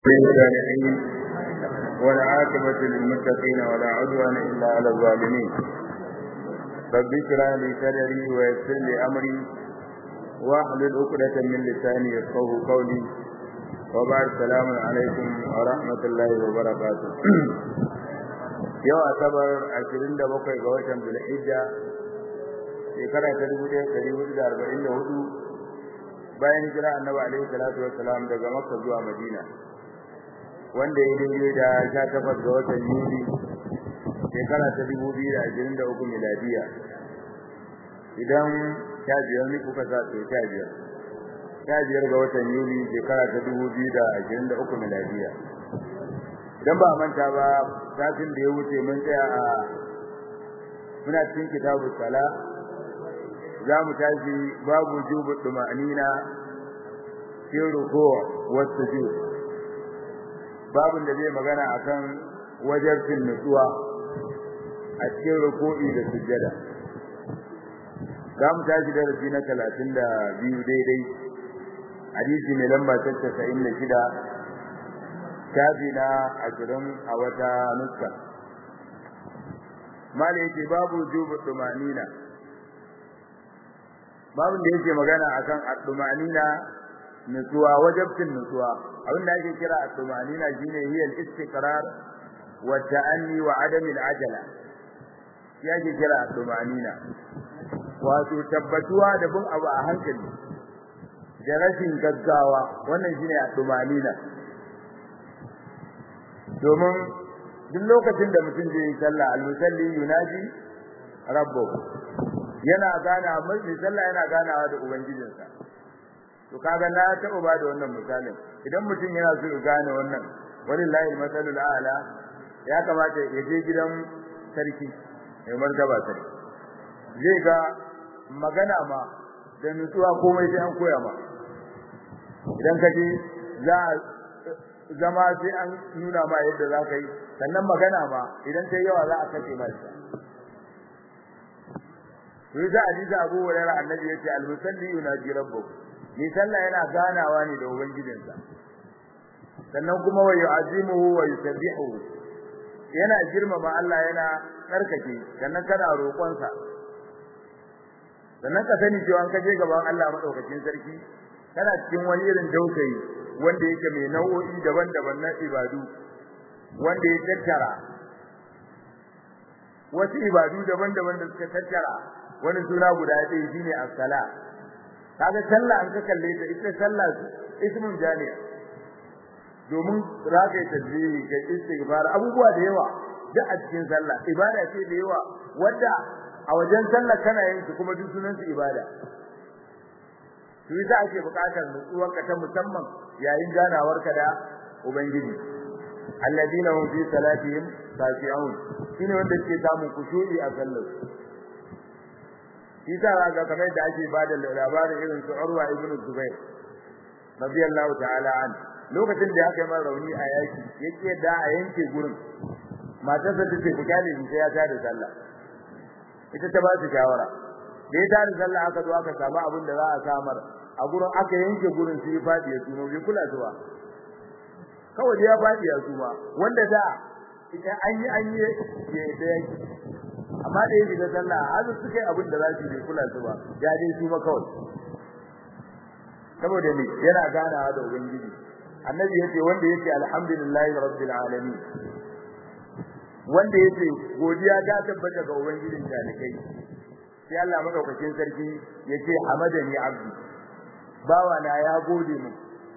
للصالحين والعاقبة للمتقين ولا عدوان إلا على الظالمين رب اشرح لي صدري ويسر لي أمري واحلل عقدة من لساني يفقهوا قولي وبعد السلام عليكم ورحمة الله وبركاته yau asabar 27 ga watan Zulhijja shekara ta 1444 bayan hijira annabi alaihi salatu wassalam daga Makka zuwa Madina wanda ya daidai da sha takwas ga watan Yuli shekara ta dubu biyu da ashirin da uku miladiya idan sha biyar ne kuka sa to sha biyar sha biyar ga watan Yuli shekara ta dubu biyu da ashirin da uku miladiya idan ba manta ba satin da ya wuce mun tsaya a muna cikin kitabu sala za mu tashi babu jubu duma'anina fi ruku' wa sujud babin da zai magana akan wajarcin nutsuwa a cikin ruku'i da sujjada za mu tashi darasi na talatin da biyu daidai hadisi mai lamba ta casa'in da shida shafi na ashirin a wata nuska mala yake babu jubu tumanina babin da yake magana akan at-tumanina nutsuwa wajabtin nutsuwa abin da ake kira at-tumanina shine hiya al-istiqrar wa ta'anni wa adam al-ajala yake kira at-tumanina wato tabbatuwa da bin abu a hankali da rashin gaggawa wannan shine at-tumanina domin duk lokacin da mutum zai yi sallah al-musalli yunaji rabbahu yana gana mai sallah yana ganawa da ubangijinsa to kaga na taɓa ba da wannan misalin idan mutum yana so ya gane wannan wallahi al-masalul a'la ya kamata ya je gidan sarki mai martaba sarki zai ga magana ma da nutsuwa komai sai an koya ma idan ka je za zama sai an nuna ma yadda za ka yi sannan magana ma idan ta yawa za a kace ma shi sai hadisi Abu Hurairah annabi yace al-musalli yunaji rabbuh ni sallah yana ganawa ne da ubangijinsa sannan kuma wa yu'azimuhu wa yusabbihu yana girmama Allah yana tsarkake sannan kana roƙon sa sannan ka sani cewa ka je gaban Allah madaukakin sarki kana cikin wani irin dausayi wanda yake mai nau'o'i daban-daban na ibadu wanda ya tattara wasu ibadu daban-daban da suka tattara wani suna guda ɗaya shine as-sala kaga sallah an ka kalle ta ita sallah ismun jami'a domin zaka yi tasbihi ka istighfar abubuwa da yawa duk a cikin sallah ibada ce da yawa wanda a wajen sallah kana yin su kuma duk sunan su ibada to yasa ake buƙatar nutsuwar ka ta musamman yayin ganawar ka da ubangiji alladina hum fi salatihim khashi'un shine wanda ke samun kushu'i a sallar shi ta ga kamar da ake bada labarin irin su Urwa ibn Zubair radiyallahu ta'ala an lokacin da aka yi mara rauni a yaki yake da a yanke gurin matarsa ta ce ku kyale ni sai ya tada sallah ita ta ba su shawara da ya tada sallah aka zo aka samu abin da za a samar a gurin aka yanke gurin sai fadi ya tuno bai kula zuwa kawai da ya fadi ya tuma wanda da idan an yi an yi ya da yaki amma da yake da sallah har suka yi abin da za su yi kula su ba ya dai su ma kawai saboda ne yana ganawa da ubangiji annabi yace wanda yake alhamdulillahi rabbil alamin wanda yake godiya ta tabbata ga ubangijin talikai sai Allah madaukakin sarki yace hamadani abdi bawa na ya gode mu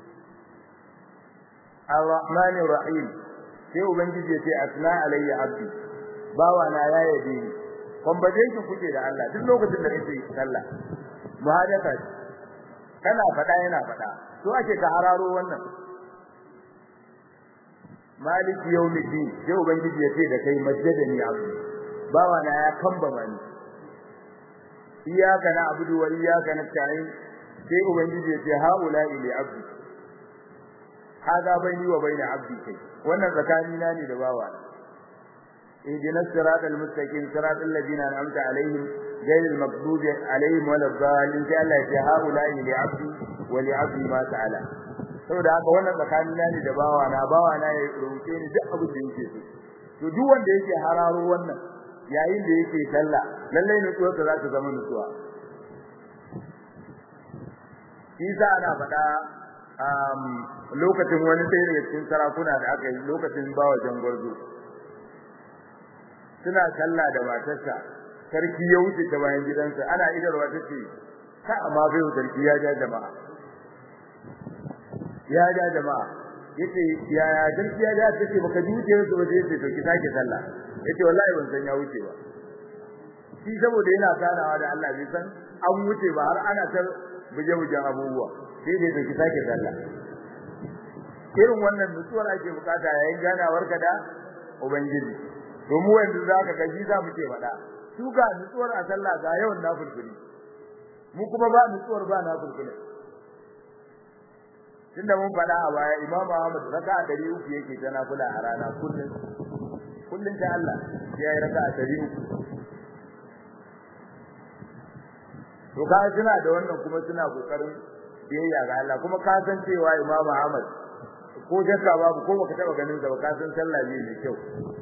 arrahmanir rahim sai ubangiji yace asna alayya abdi bawa na ya yabe ni conversation kuke da Allah duk lokacin da kake sallah muhadatha kana fada yana fada to ake ka hararo wannan maliki yawmiddin sai ubangiji ya ce da kai majjadani abu bawa na ya kamba mani iyyaka na'budu wa iyyaka nasta'in sai ubangiji ya ce haula ili abdi hada baini wa baina abdi kai wannan tsakanina ne da bawa اهدنا الصراط المستقيم صراط الذين انعمت عليهم غير المغضوب عليهم ولا الضالين قال الله هؤلاء لعبدي ولعبدي ما سأل saboda haka wannan tsakanin na ne da bawa na bawa na ya roke ni duk abin da yake so to duk wanda yake hararo wannan yayin da yake sallah lalle nutsuwarsa za ta zama nutsuwa Isa ana faɗa lokacin wani sai daga cikin sarakuna da aka yi lokacin bawa jangwarzo suna sallah da matarsa sarki ya wuce ta bayan gidansa ana idarwa tace ka amma bai sarki ya ja jama'a ya ja jama'a yace ya ya sarki ya ja tace baka ji wuce su ba sai yace to ki sake sallah yace wallahi ban san ya wuce ba shi saboda yana sanawa da Allah bai san an wuce ba har ana ta buje-bujen abubuwa sai dai to ki sake sallah irin wannan nutsuwar ake bukata yayin ganawar ka da ubangiji to mu yanzu zaka ga shi za mu ce fada su ga nutsuwar a sallah ga yawan nafilfili mu kuma ba nutsuwar ba nafilfili tunda mun fada a baya Imam Ahmad raka'a 300 yake ta nafila a rana kullun kullun ta Allah sai ya raka'a 300 to ka suna da wannan kuma suna kokarin biyayya ga Allah kuma ka san cewa Imam Ahmad ko shakka babu ko baka taba ganin sa ba ka san sallah ne mai kyau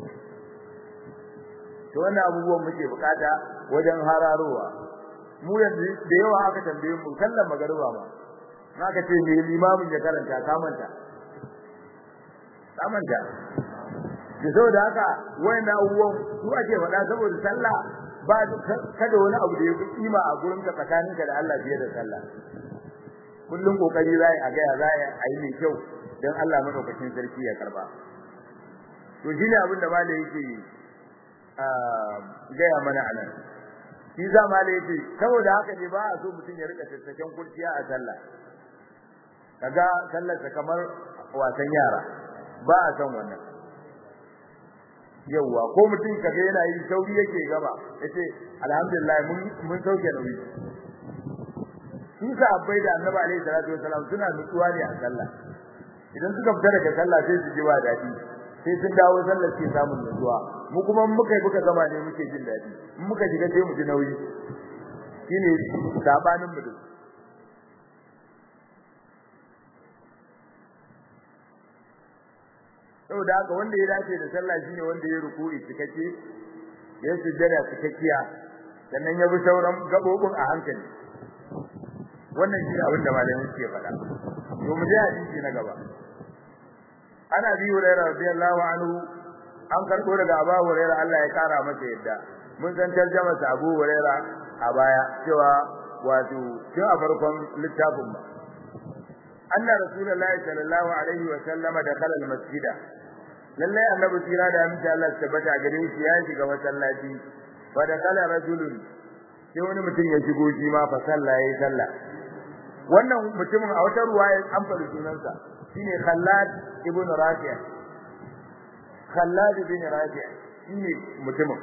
to wannan abubuwan muke bukata wajen hararowa mu yanzu da yawa aka tambaye mu sallar magariba ba naka ce me limamin ya karanta ka manta ka manta da saboda haka wayannan abubuwan su ake faɗa saboda sallah ba kada wani abu da ya fi kima a gurin ka tsakaninka da Allah fiye da sallah kullum kokari zai a ga zai a yi mai kyau dan Allah madaukakin sarki ya karba to shine abin da malai yake gaya mana anan shi za malai yake saboda haka ne ba a so mutum ya rika tattaken kurciya a sallah kaga sallar ta kamar wasan yara ba a san wannan yauwa ko mutum kaga yana yi sauri yake gaba yace alhamdulillah mun mun sauke nauyi su sahabbai da annabi alaihi salatu wasalam suna nutsuwa ne a sallah idan suka fita daga sallah sai su ji ba dadi sai sun dawo sallar ke samun nutsuwa mu kuma muka yi muka gama ne muke jin dadi in muka shiga sai mu ji nauyi shine sabanin mu da saboda haka wanda ya dace da sallah shine wanda ya ruku'i cikakke ya sujjada cikakkiya sannan ya bi sauran gabobin a hankali wannan shi abin da malamin suke faɗa to mu je hadisi na gaba ana bi hurairah radiyallahu anhu an karbo daga Abu Hurairah Allah ya kara masa yadda mun san tarjuma sa Abu Hurairah a baya cewa wato tun a farkon littafin ba anna rasulullahi sallallahu alaihi wa sallama dakhala al-masjida lallai annabi tira da aminci Allah ya tabbata gare shi ya shiga masallaci fa dakhala rajulun sai wani mutum ya shigo shi ma fa sallah yayi sallah wannan mutumin a wata ruwaya an faɗi sunansa shine Khallad ibn Rafi' Khallad ibn Rafi' shine mutumin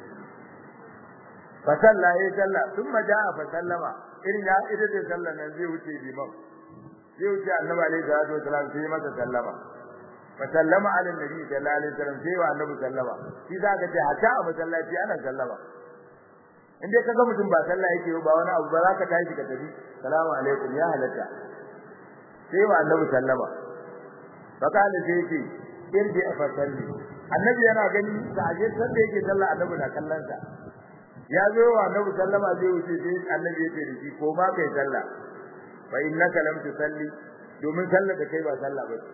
fa sallah yayi sallah thumma jaa fa sallama irin ya ida da sallah nan zai wuce liman zai wuce annabi alaihi salatu wasallam sai masa sallama fa sallama ala nabi sallallahu alaihi wasallam sai wa annabi sallama shi zaka ce hatta a masallaci ana sallama in dai kaga mutum ba sallah yake ba wani abu ba za ka tashi ka tafi salamu alaikum ya halatta sai wa annabi sallama fa kana sai yake irji fa salli annabi yana gani da aje sanda yake sallah annabi na kallon sa ya zo wa annabi sallama zai wuce sai annabi yake da shi ko ma kai sallah fa innaka lam tusalli domin sallar da kai ba sallah ba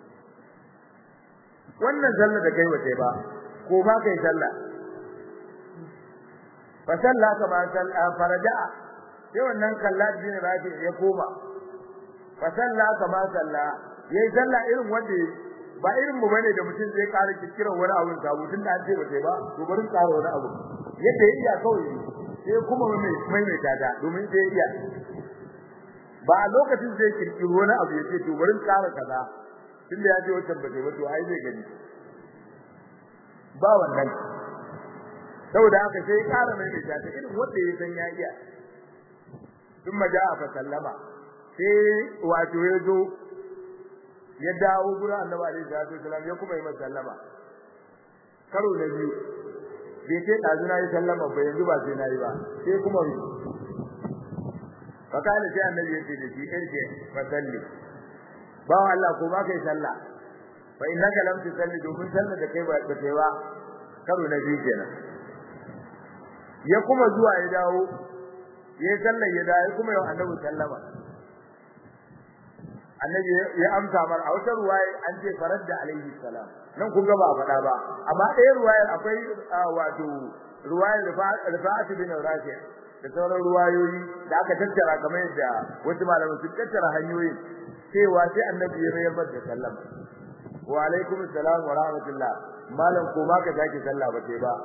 wannan sallar da kai ba sai ba ko ma kai sallah fa salla kama salla faraja sai wannan kallat bin rafi ya koma fa salla kama salla yayi sallah irin wanda ba irin mu bane da mutum zai ƙara kikiran wani abu sabu tun da an ce ba sai ba to bari ƙara wani abu yadda ya iya kawai sai kuma mai mai mai tada domin sai iya ba a lokacin zai kirkiro wani abu ya ce to bari ƙara kaza tunda ya ce wancan ba sai ba to ai zai gani ba wannan saboda haka sai ƙara mai mai tada irin wanda ya san ya iya tun maja'a fa sallama sai wato ya zo ya dawo gurin Annabi alaihi salatu wasallam ya kuma yi masa sallama karo na biyu bai ce dazu na yi sallama ba yanzu ba sai na yi ba sai kuma yi fakala sai Annabi ya ce da shi irje fa salli bawa Allah ko ba kai sallah fa innaka lam tusalli domin sallar da kai ba ta kai ba karo na biyu kenan ya kuma zuwa ya dawo ya sallar ya dawo kuma yau annabi sallama annabi ya amsa mar a wata ruwaya an ce faradda alaihi salam nan kun ga ba faɗa ba amma ɗaya ruwayar akwai wato ruwayar rifa'at bin rafi da sauran ruwayoyi da aka tattara kamar yadda wasu malaman sun tattara hanyoyin cewa sai annabi ya mayar da sallama wa alaikum assalam wa rahmatullah malam ko ma ka sake sallah ba sai ba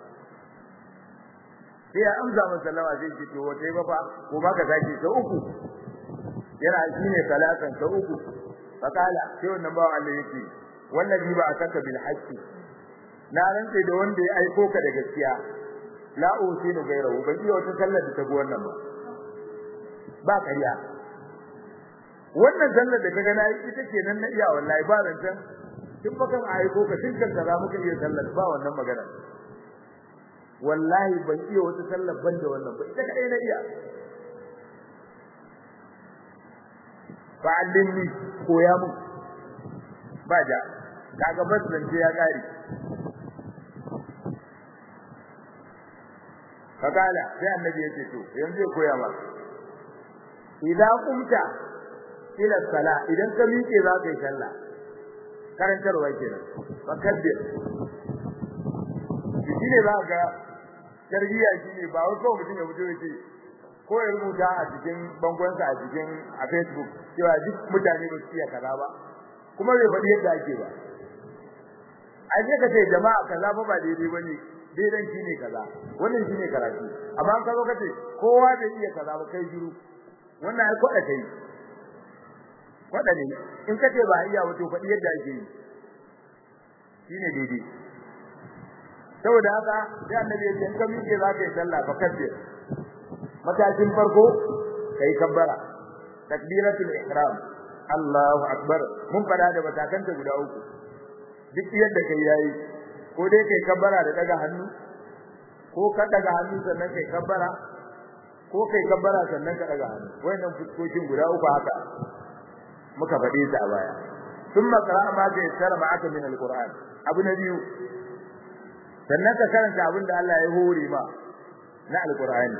sai ya amsa masa sallama sai ce to wata ba fa ko ma ka sake ta uku yana shine salatan ta uku fakala sai wannan bawan Allah yake wallahi ba akaka bil haqqi na rantsa da wanda ya aiko ka da gaskiya la usinu gairahu ban iya wata sallar da ta go wannan ba ba kariya wannan sallar da kaga nayi ita ce nan na iya wallahi ba rantan tun bakan aiko ka tun kan za muka iya sallar ba wannan magana wallahi ban iya wata sallar ban da wannan ba ita kadai na iya fa'allimni koya mun ba ja kaga bas zance ya kare fakala sai annabi ya ce to yanzu ya koya ma idan kumta ila sala idan ka miƙe za ka yi sallah karantarwa kenan fakabbir shi ne za ga tarbiyya shi ne ba wai kawai mutum ya fito ya ce ko ya rubuta a cikin bangonsa a cikin a Facebook cewa duk mutane ba su iya kaza ba kuma bai faɗi yadda ake ba a je ka ce jama'a kaza ba ba daidai bane daidan shine kaza wannan shine karatu amma an kazo kace kowa bai iya kaza ba kai shiru wannan ai kwada kai kwada ne in kace ba iya wato faɗi yadda ake yi shine daidai saboda haka sai annabi ya ce in ka miƙe za ka yi sallah fa kabbir matakin farko kai kabbara takbiratul ihram Allahu akbar mun fada da matakanta guda uku duk yadda kai yayi ko dai kai kabbara da daga hannu ko ka daga hannu sannan kai kabbara ko kai kabbara sannan ka daga hannu wayannan fuskokin guda uku haka muka fade su a baya thumma qara'a ma ta yassara ma'aka min alquran abu na biyu sannan ka karanta abin da Allah ya hore ma na alqur'ani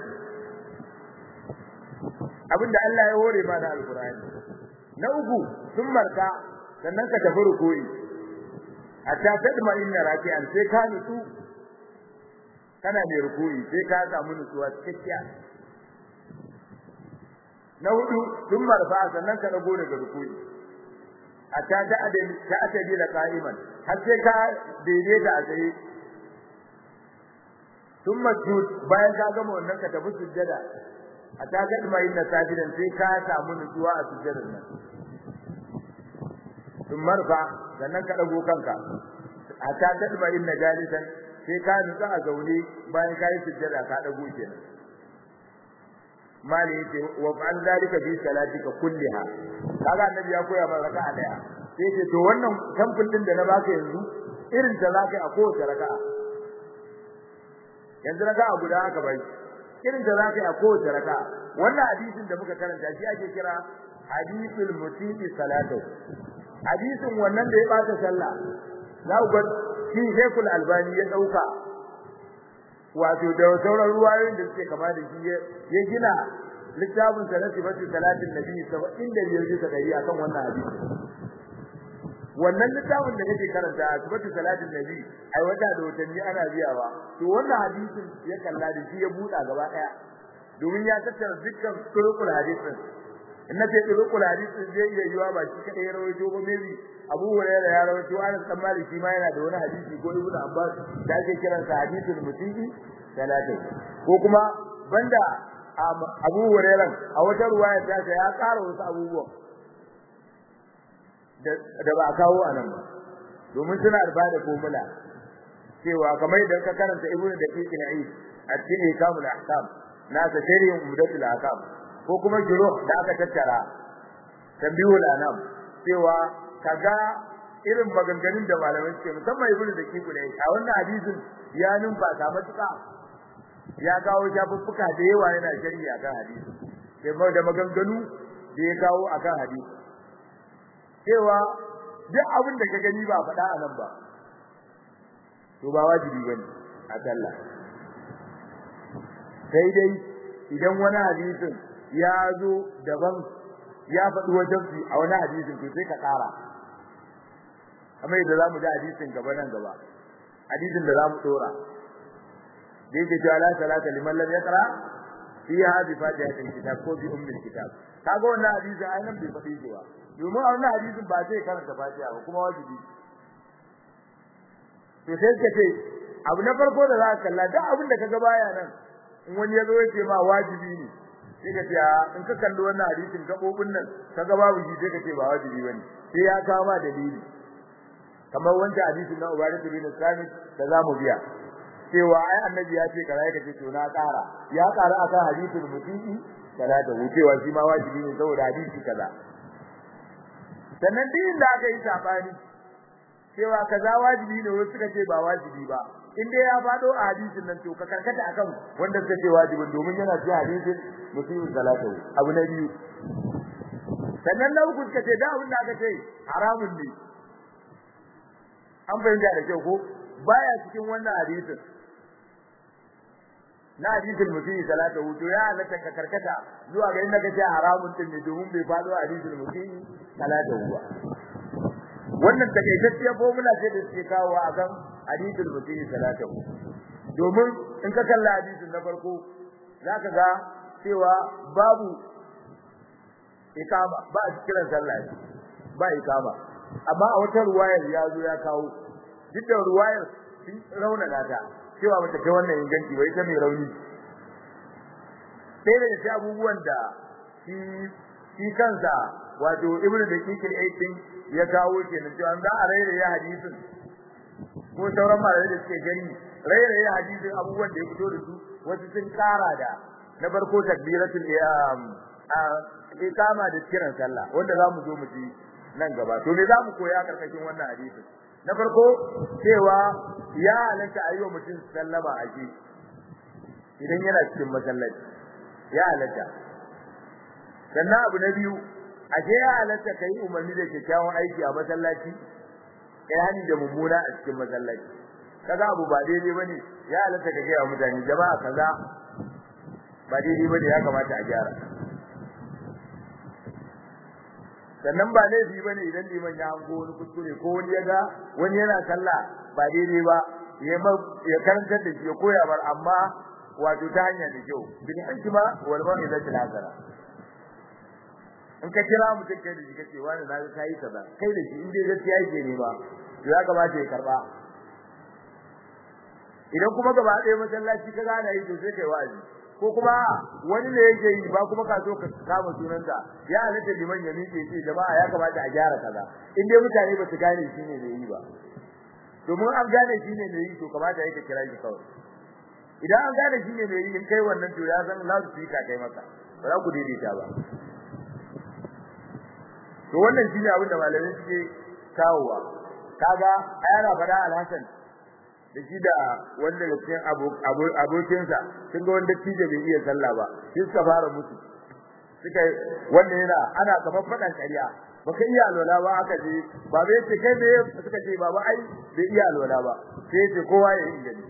abinda Allah ya hore ma da alqur'ani na uku sun marka sannan ka tafi rukuyi hatta tadma inna raki'an sai ka nutsu kana da rukuyi sai ka samu nutsuwa cikakkiya na hudu sun marfa sannan ka dago daga rukuyi hatta ta adali ta atadi da qa'iman har sai ka daidaita a tsaye sun masjud bayan ka gama wannan ka tafi sujjada a ta ga mai inna sajidan sai ka samu nutsuwa a sujjadar nan sun marfa sannan ka dago kanka a ta ga mai inna jalisan sai ka nutsu a zaune bayan ka yi sujjada ka dago kenan mali yace wa fa'al zalika fi salatika kulliha kaga annabi ya koya mana raka'a daya sai ce to wannan tamfin din da na baka yanzu irin ta zaka a kowace raka'a yanzu raka'a guda aka bai irin da zaka yi a kowace raka wannan hadisin da muka karanta shi ake kira hadisul musii salatu hadisin wannan da ya bata sallah za ku ga shi Sheikhul Albani ya dauka wato da sauran ruwayoyin da suke kama da shi ya gina littafin sa na sifatu salatin nabi 75 bisa dari akan wannan hadisi wannan littafin da kake karanta sifatu salatin nabi ai wata da watanni ana biyawa to wannan hadisin ya kalla da shi ya buɗa gaba daya domin ya tattara dukkan turukul hadisin in nace turukul hadisin zai iya yiwa ba shi kadai ya rawaito ba maybe Abu Hurairah ya rawaito Anas dan Malik shi ma yana da wani hadisi ko Ibn Abbas da ake kiran sa hadisul mutiqi salatin ko kuma banda Abu Hurairah a wata ruwaya ta ya ƙara wasu abubuwa da ba kawo anan ba domin suna da bada formula cewa kamar idan ka karanta ibnu daqiq al-aid a cikin ikamul ahkam na ta shari'in umdatul ahkam ko kuma juro da aka tattara tambihul anam cewa kaga irin maganganun da malamai suke musamman ibnu daqiq al-aid a wannan hadisin ya numfa ta matuka ya kawo shafuffuka da yawa yana shari'a akan hadisi sai da maganganu da ya kawo akan hadisi cewa duk abin da ka gani ba faɗa a nan ba to ba wajibi bane a sallah sai dai idan wani hadisin ya zo daban ya faɗi wajen su a wani hadisin to sai ka ƙara kamar yadda zamu ji hadisin gaba nan gaba hadisin da zamu dora da yake cewa la salata liman lam yaqra fiha bi fatihatil kitab ko bi ummil kitab kaga wannan hadisin ai nan bai faɗi shi ba domin a wannan hadisin ba zai karanta fatiha ba kuma wajibi to sai ka ce abu na farko da za ka kalla duk abin da kaga baya nan in wani ya zo ya ce ma wajibi ne sai ka ce in ka kalli wannan hadisin gabobin nan kaga babu shi sai ka ce ba wajibi bane sai ya kawo ma dalili kamar wancan hadisin na Ubadah bin Samit da zamu biya cewa ai annabi ya ce kaza yake to na ƙara ya ƙara akan hadisul muti'i kaza da wucewa shi ma wajibi ne saboda hadisi kaza sannan din da aka yi sabani cewa kaza wajibi ne wasu suka ce ba wajibi ba in dai ya fado a hadisin nan to ka karkata akan wanda suka ce wajibin domin yana cikin hadisin muti'i salatu abu na biyu sannan na uku suka ce da abin da aka ce haramun ne an fahimta da kyau ko baya cikin wannan hadisin na hadisin mutum salata wuto ya halatta ka karkata zuwa ga inda kace haramun din ne domin bai fado a hadisin mutum salata wuwa wannan takaitacciya formula ce da suke kawo a kan hadisin mutum salata domin in ka kalla hadisin na farko zaka ga cewa babu ikama ba a kiran sallah ba ikama amma a wata ruwayar ya zo ya kawo duk da ruwayar sun raunana ta cewa bata kai wannan inganci ba ita mai rauni sai da sai abubuwan da shi shi kansa wato ibnu da kikil aitin ya kawo kenan cewa an za a rairaya hadisin ko sauran malamai da suke gani rairaya hadisin abubuwan da ya fito da su wasu sun kara da na farko takbiratul iqama da kiran sallah wanda zamu zo mu ji nan gaba to me zamu koya karkashin wannan hadisin na farko cewa ya halatta ayyuka mutum sallama a ji idan yana cikin masallaci ya halatta sannan abu na biyu a je ya halatta kai umarni da kyakkyawan aiki a masallaci kai hani da mummuna a cikin masallaci kaga abu ba daidai bane ya halatta ka gaya mutane jama'a kaza ba daidai bane ya kamata a gyara sannan ba laifi bane idan liman ya hango wani kuskure ko wani ya ga wani yana sallah ba daidai ba ya ya karantar da shi ya koya bar amma wato ta hanya da kyau bil hikma wal mau'izati hasana in ka kira mutum kai da shi kace wani na ga kai kaza kai da shi in dai gaskiya yake ne ba to ya kamata ya karba idan kuma gaba ɗaya masallaci ka gane yi to sai kai wa'azi ko kuma wani ne yake yi ba kuma ka so ka kama sunanta ya halatta liman ya miƙe ce jama'a ya kamata a gyara kaza in dai mutane ba su gane shi ne yi ba domin an gane shi ne yi to kamata yake kira shi kawai idan an gane shi ne yi in kai wannan to ya san za su yi ka kai maka ba za ku daidaita ba to wannan shine abin da malamai suke kawowa kaga ayana fada alhasan da shi da wanda da cikin abokinsa sun ga wanda tije bai iya sallah ba sai suka fara mutu suka wanda yana ana kamar fadan ƙarya baka iya alwala ba aka je baba yace kai me suka ce baba ai bai iya alwala ba sai yace kowa ya yi gani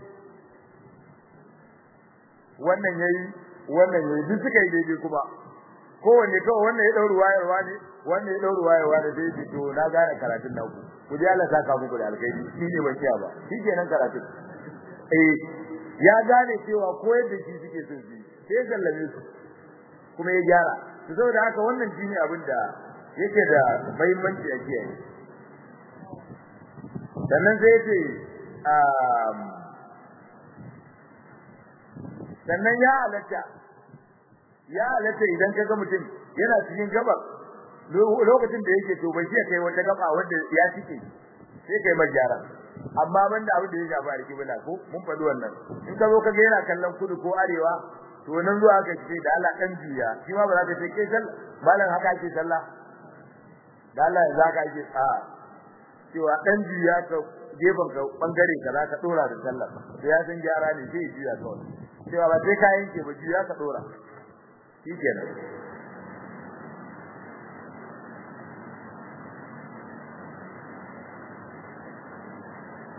wannan yayi wannan yayi duk suka yi daidai kuma kowanne kawai wannan ya dauru wayarwa ne wannan ya dauru wayarwa ne sai to na gane karatun naku ku ji Allah saka muku da alkhairi shi ne ban kiya ba shi kenan karatun eh ya gane cewa koyar da shi suke son shi sai sallame su kuma ya gyara to saboda haka wannan shi ne abin da yake da muhimmanci a kiyaye sannan sai yace sannan ya halatta ya halatta idan kaga mutum yana cikin gabar lokacin da yake to bai kai wata gaba wanda ya cike sai kai majara amma banda abin da ya shafa alkibla ko mun faɗi wannan in ka zo kaga yana kallon kudu ko arewa to nan zuwa ka ce da Allah dan juya shi ma ba za ka ce kai sallah malam haka ake sallah da Allah ya zaka ake a cewa dan juya ka gefen ka bangare ka za ka dora da sallah sai ya san gyara ne sai juya kawai cewa ba sai ka yanke ba juya ka dora shikenan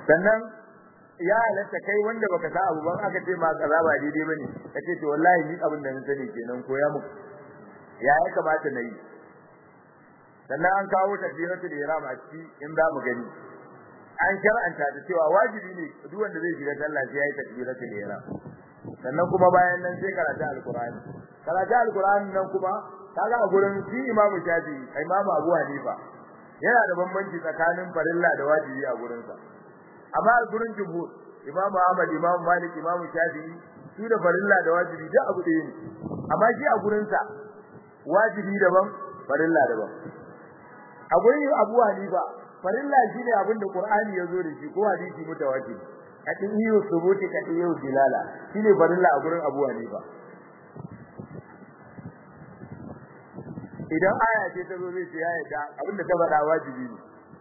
sannan ya halatta kai wanda baka sa abu ban aka ce ma kaza ba daidai bane kace to wallahi ni abin da na sani kenan koya muku ya ya kamata na yi sannan an kawo takbiratul ihram a ciki in za mu gani an shar'anta da cewa wajibi ne duk wanda zai shiga sallah sai yayi takbiratul ihram sannan kuma bayan nan sai karatu alqur'ani karatu alqur'ani nan kuma kaga a gurin shi imamu shafi imamu abu hanifa yana da bambanci tsakanin farilla da wajibi a gurin sa amma a gurin jumhur imamu ahmad imamu malik imamu shafi su da farilla da wajibi duk abu ɗaya ne amma shi a gurin sa wajibi daban farilla daban a gurin abu hanifa farilla shine abin da qur'ani ya zo da shi ko hadisi mutawatir kadin yiwu subuti kadin yiwu dilala shine farilla a gurin abu hanifa idan aya ce ta zo zai ce ya yadda abinda ta faɗa wajibi ne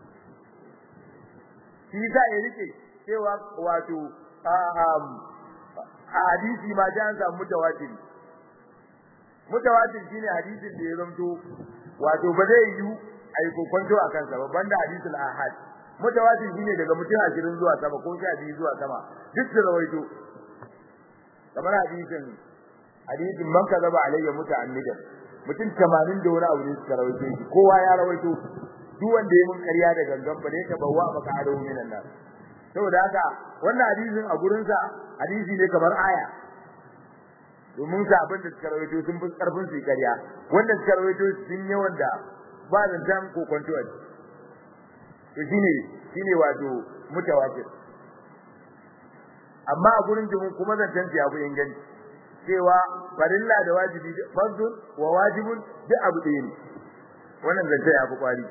shi za ya rike cewa wato a hadisi ma ta an samu mutawatir mutawatir shine hadisin da ya zamto wato ba zai yi ai kokonto a kansa ba banda hadisul ahad mutawatir shine daga mutum 20 zuwa sama ko 12 zuwa sama duk da rawaito kamar hadisin hadisin man kazaba alayya muta'ammidan mutum 80 da wani abu ne suka rawaito shi kowa ya rawaito duk wanda ya mun ƙarya da gangan ba ne ka bawa maka adawu minan nan saboda haka wannan hadisin a gurin sa hadisi ne kamar aya domin sa abin da suka rawaito sun fi karfin su ƙarya wanda suka rawaito sun yawan da ba da jam ko kwanto a to shine shine wato mutawatir amma a gurin jimin kuma zancan ya fi inganci cewa farilla da wajibi fardun wa wajibun duk abu ɗaya ne wannan zance ya fi kwari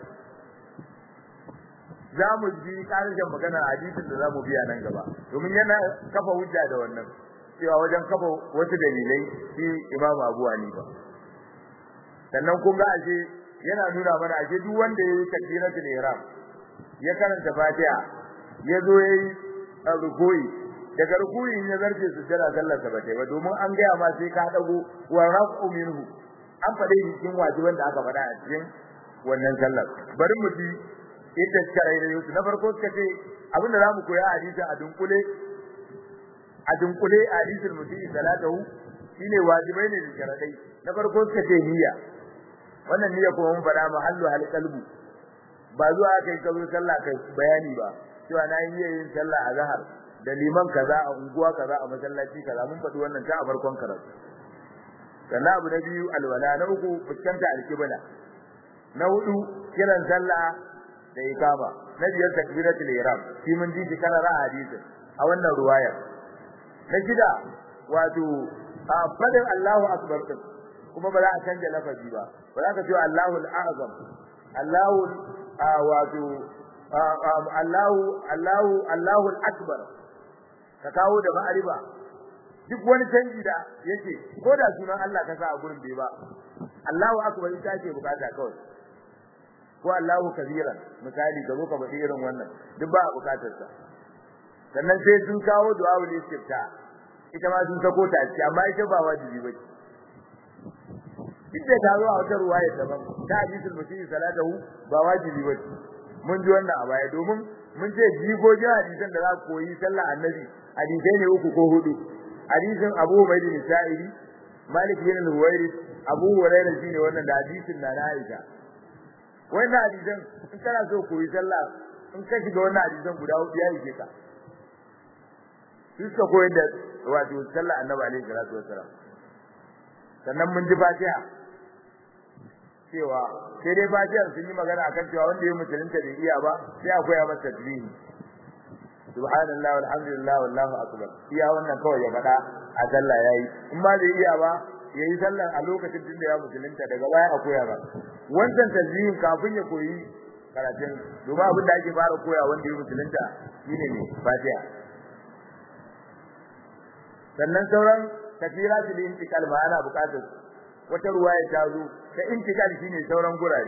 za mu ji ƙarshen magana a hadisin da za mu biya nan gaba domin yana kafa hujja da wannan cewa wajen kafa wasu dalilai shi imamu abu hanifa sannan kun ga ashe yana nuna mana ashe duk wanda ya yi takbiratul ihram ya karanta fatiha ya zo ya yi rukuyi daga rukuyin ya zarce su jira sallar sa bace ba domin an gaya ma sai ka dago wa rafu minhu an faɗe cikin wajiban da aka faɗa a cikin wannan sallar bari mu ji ita sharai da Yusuf na farko suka ce abin da zamu koya a hadisi a dunkule a dunkule a hadisul mutii salatahu shine wajibai ne da sharadai na farko suka ce niyya wannan niyya kuma mun faɗa mahallu hal qalbu ba zuwa kai ka zo sallah kai bayani ba cewa na yi yin sallah a zahar da liman kaza a unguwa kaza a masallaci kaza mun faɗi wannan ta a farkon karatu sannan abu na biyu alwala na uku fuskanta alkibla na hudu kiran sallah da ikama na biyar takbiratul ihram shi mun ji shi kana hadisin a wannan ruwaya na shida wato a fadin Allahu akbar kuma ba za a canja lafazi ba ba za ka ce Allahu al-azam Allahu wato Allahu Allahu Allahu al-akbar ka kawo da ma'ariba duk wani canji da yake ko da sunan Allah ka sa a gurin bai ba Allahu akbar ita ce bukata kawai ko Allahu kabiran misali ga zo ka faɗi irin wannan duk ba a bukatar sa sannan sai sun kawo du'a ul istifta ita ma sun sako ta ci amma ita ba wajibi ba ita ta zo a wata ruwaya daban ta hadisul mutii salatahu ba wajibi ba mun ji wannan a baya domin mun ce jigogin hadisan da za ku koyi sallah annabi hadisai ne uku ko hudu hadisin Abu Ubayd bin Sa'idi Malik bin Huwairi Abu Hurairah shine wannan da hadisin na Aisha wannan hadisan in kana so koyi sallah in ka shiga wannan hadisan guda hudu ya yi ka suka koyar da wato sallah annabi alaihi salatu wassalam sannan mun ji fatiha cewa sai dai fatiha sun yi magana akan cewa wanda ya musulunta bai iya ba sai a koya masa tasbihi subhanallah walhamdulillah wallahu akbar iya wannan kawai ya faɗa a sallah yayi in ma bai iya ba yayi sallar a lokacin din da ya musulunta daga baya a koya ba wannan tasbihin kafin ya koyi karatun domin abin da ake fara koya wanda ya musulunta shine ne fatiha sannan sauran takbiratul intiqal ma ana buƙatar wata ruwaya ta zo ta intiqal shine sauran gurare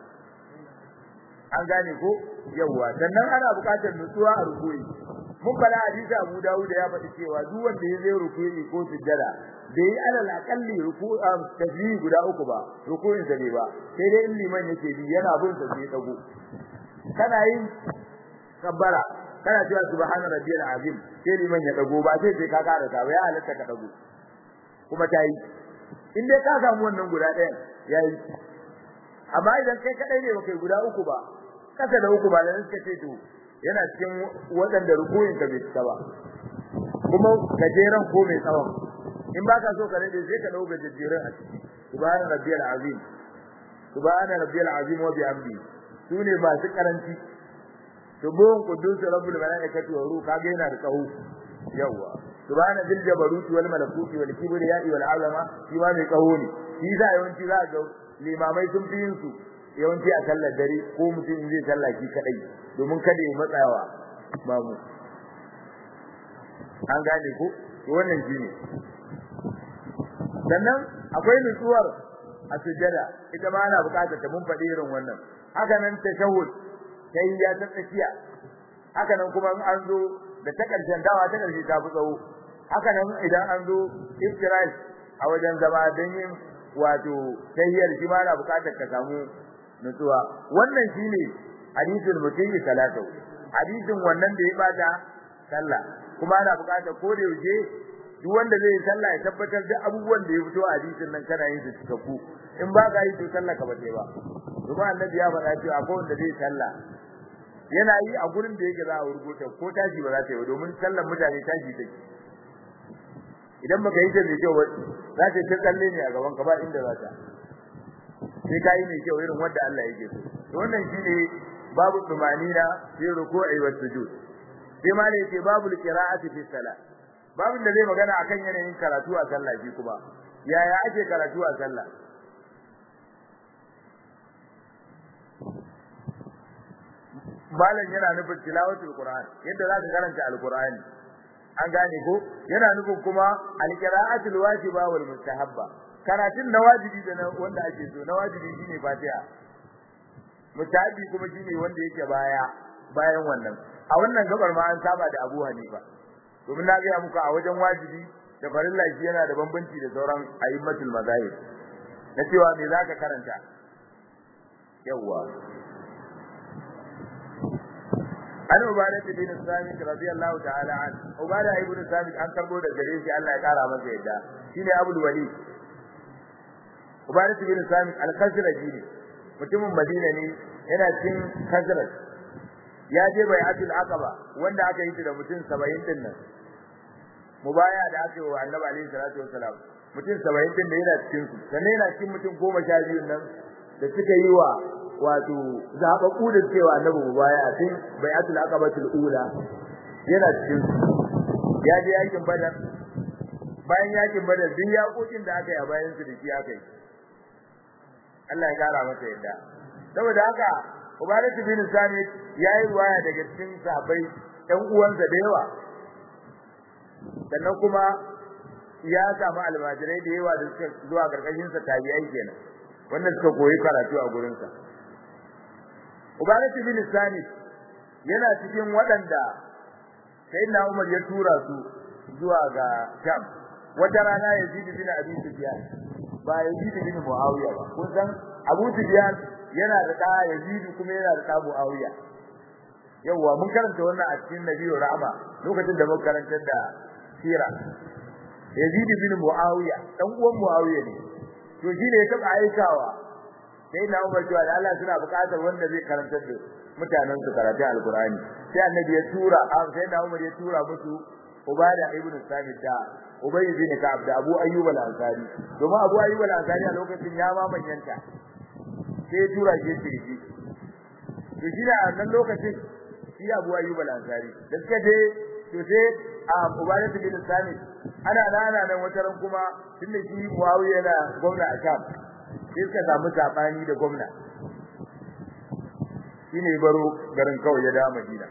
an gane ko yawa sannan ana buƙatar nutsuwa a rukuyi mun fara hadisi Abu Dawud ya faɗi cewa duk wanda ya zai rukuyi ko sujjada bai yi alal akalli ruku'i tasbih guda uku ba rukuyin sa ne ba sai dai in liman yake bi yana bin sa sai dago kana yin kabbara kana cewa subhana rabbiyal azim sai liman ya dago ba sai sai ka kara ta ya halatta ka dago kuma tayi in dai ka samu wannan guda ɗayan yayi amma idan kai kadai ne kai guda uku ba kasa da uku ba da suka ce to yana cikin waɗanda rukuyin ka bai cika ba kuma gajeren ko mai tsawon in ba ka so ka rade sai ka dauka gajeren a ciki subhana rabbiyal azim subhana rabbiyal azim wa bihamdi sune masu karanci subhun qudus rabbul malaikati wa ruh kage yana da tsawo yawa subhana dil jabaruti wal malakuti wal kibriya wal azama shi ma mai tsawo ne shi za yawanci za ga limamai sun fi yin su yawanci a sallar dare ko mutum zai sallah shi kadai domin kada ya matsawa babu an gane ko to wannan shine sannan akwai nutsuwar a sujjada ita ma ana bukatar ta mun faɗi irin wannan haka nan tashahhud sai ya ta tsakiya haka nan kuma in an zo da ta karshen dawa ta karshe ta fi tsawo haka nan idan an zo iftirai a wajen zama don yin wato tahiyyar shi ma ana bukatar ka samu nutsuwa wannan shine hadisul mutayyi salatu hadisin wannan da ya bata sallah kuma ana bukatar ko da yaushe duk wanda zai sallah ya tabbatar da abubuwan da ya fito a hadisin nan kana yin su cikakku in ba ka yi to sallah ka bace ba kuma annabi ya faɗa cewa akwai wanda zai sallah yana yi a gurin da yake za a rubuta ko tashi ba za ta yi domin sallar mutane tashi take idan baka yi ta mai kyau za ta ta tsalle ne a gaban ka ba inda za ta sai ka yi mai kyau irin wanda Allah yake so to wannan shine babu tumanina fi ruku'i wa sujud sai ma ne yake babu qira'ati fi salat babin da zai magana akan yanayin karatu a sallah shi kuma yaya ake karatu a sallah malam yana nufin tilawatul qur'an yadda za ka karanta alqur'ani an gane ko yana nufin kuma alqira'atul wajiba wal mustahabba karatun na wajibi da wanda ake so na wajibi shine fatiha mustahabi kuma shine wanda yake baya bayan wannan a wannan gabar ma an saba da Abu Hanifa domin na ga muku a wajen wajibi da farilla shi yana da bambanci da sauran a'immatul mazahib na cewa me zaka karanta yawa an ubada bin samit radiyallahu ta'ala an ubada ibn samit an karbo da gare shi Allah ya kara masa yadda shine abul wali ubada bin samit al-khazraji ne mutumin madina ne yana cin khazraj ya je bai'atul aqaba wanda aka yi da mutum 70 din nan mubaya da aka yi wa annabi alaihi salatu wasalam mutum 70 din da yana cikin su sannan yana cikin mutum 12 nan da suka yi wa wato zabaku da cewa annabi mubaya tun bai'atul aqabatul ula yana cikin su ya je yakin badar bayan yakin badar duk yakokin da aka yi a bayan su da shi aka yi Allah ya kara masa yadda saboda haka Ubadat bin Samit yayi ruwaya daga cikin sahabbai ɗan uwansa da yawa sannan kuma ya samu almajirai da yawa da suka zuwa karkashin sa tabi'ai kenan wanda suka koyi karatu a gurin sa Ubadat bin Samit yana cikin waɗanda sayyidina Umar ya tura su zuwa ga Sham wata rana Yazid bin Abi Sufyan ba Yazid bin Muawiya ba kun san Abu Sufyan yana da da Yazid kuma yana da da Muawiya yawa mun karanta wannan a cikin Nabiyyu Rahma lokacin da muka karantar da sira Yazid bin Muawiya dan uwan Muawiya ne to shi ne ya taba aikawa sai na Umar cewa Allah suna buƙatar wanda zai karantar da mutanen su karatu Alqur'ani sai Annabi ya tura sai na Umar ya tura musu Ubada ibn Samit da Ubay bin Ka'ab da Abu Ayyub al-Ansari domin Abu Ayyub al-Ansari a lokacin ya ma manyanta sai ya tura shi shirki to shi a nan lokacin shi Abu Ayyub al-Ansari da suka je to sai a Ubadah bin Samit ana nana nan wata ran kuma tunda shi Muawiya yana gwamna a Sham sai suka samu sabani da gwamna shine baro garin kawai ya dawo Madina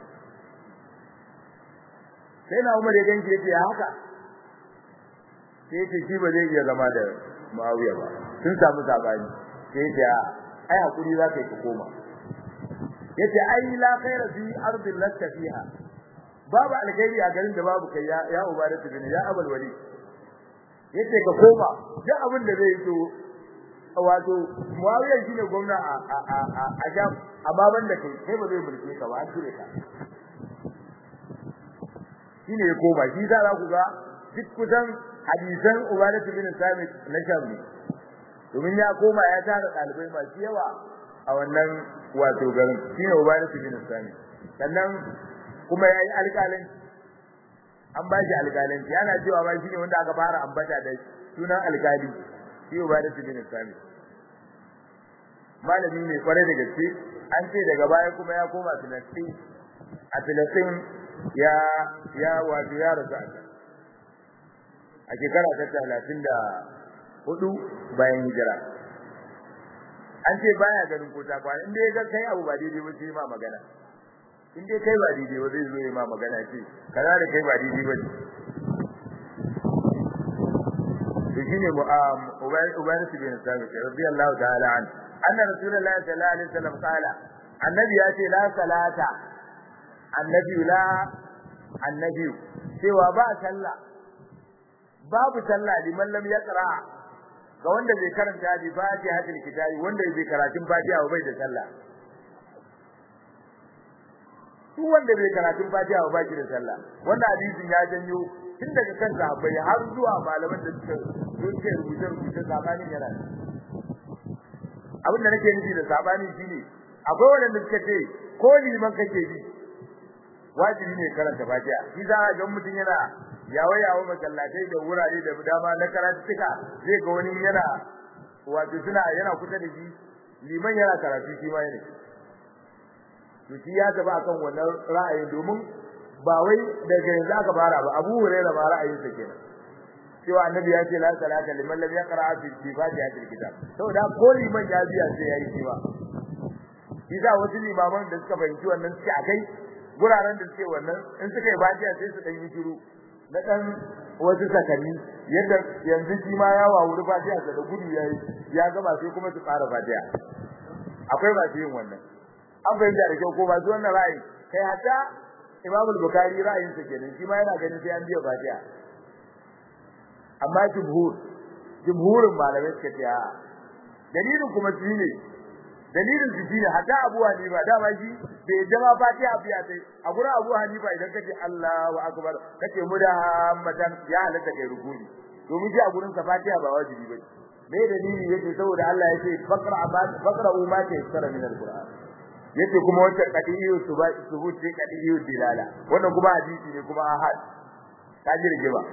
sai na Umar ya ganke yace haka sai yace shi ba zai iya zama da Muawiya ba sun samu sabani sai yace ai hakuri za ka yi ka koma yace ai la khaira fi ardin lasta fiha babu alkhairi a garin da babu kai ya ya ubadatu bin ya abul wali yace ka koma duk abin da zai so wato Muawiya shine gwamna a a a a Jam amma banda kai kai ba zai mulke ka ba an ture ka shine ya koma shi za ku ga duk kusan hadisan ubadatu bin samit na shammi domin ya koma ya tara dalibai masu yawa a wannan wato garin shine ubadatu bin samit sannan kuma yayi alƙalin an ba shi alƙalanci yana cewa ba shine wanda aka fara ambata da sunan alƙali shi ubadatu bin samit malami ne kware da gaske an ce daga baya kuma ya koma Filistin a Filistin ya ya wato ya rasu a shekara ta talatin da hudu bayan hijira an ce baya ganin ko ta kwana inda ya ga kai abu ba daidai ba sai ma magana in dai kai ba daidai ba zai zo ya ma magana ce kaza da kai ba daidai ba ne to shine ubayr bin sabit radiyallahu ta'ala an anna rasulullahi sallallahu alaihi wasallam qala annabi ya ce la salata annabi la annabi cewa ba sallah babu sallah liman lam yaqra ga wanda bai karanta bi fatihatul kitabi wanda bai karatun fatiha ba bai da sallah duk wanda bai karatun fatiha ba bai da sallah wannan hadisin ya janyo tun daga kan sahabbai har zuwa malaman da suka suke rubuce rubuce sabanin yana abin da nake nufi da sabani shine akwai wanda suka ce ko liman kake bi wajibi ne karanta fatiha shi za a ga mutum yana yawo yawo masallatai da wurare da dama na karatuka zai ga wani yana wato suna yana kusa da shi liman yana karatu shi ma yana to shi ya taba akan wannan ra'ayin domin ba wai daga yanzu aka fara ba Abu Hurairah ba ra'ayin sa kenan cewa annabi ya ce la salata liman lam yaqra fi fatihatil kitab saboda ko liman ya biya sai yayi cewa shi za wasu limaman da suka fahimci wannan suke akai guraren da suke wannan in suka yi fatiha sai su dan yi shiru na dan wasu sakanni yadda yanzu shi ma ya wawuri fatiha da gudu yayi ya gama sai kuma su fara fatiha akwai ba yin wannan an fahimta da kyau ko ba su wannan ra'ayi kai hatta Imam al-Bukhari ra'ayin sa kenan shi ma yana ganin sai an biya fatiha amma jumhur jumhurin malamai suka ce a dalilin kuma shi ne dalilin su shine hatta Abu Hanifa dama shi bai jama fatiha biya sai a gurin Abu Hanifa idan kace Allahu akbar kace mudahammatan ya halatta kai rukuni domin shi a gurin sa fatiha ba wajibi bane me dalili yake saboda Allah yake faqra faqra ma ta yassara min al-Qur'an yace kuma wata qadiyu subut ce qadiyu dilala wannan kuma hadisi ne kuma ahad kaji rige ba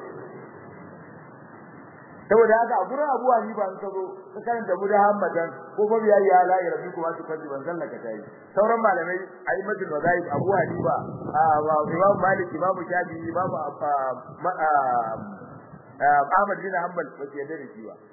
saboda haka a gurin Abu Hanifa an kazo ka karanta Muhammadan ko ba biya ya la rabbi kuma su kalli ban sallaka tayi sauran malamai aimatul wazaib Abu Hanifa Imam Malik Imam Shafi Imam Ahmad bin Hanbal ba su yarda da shi ba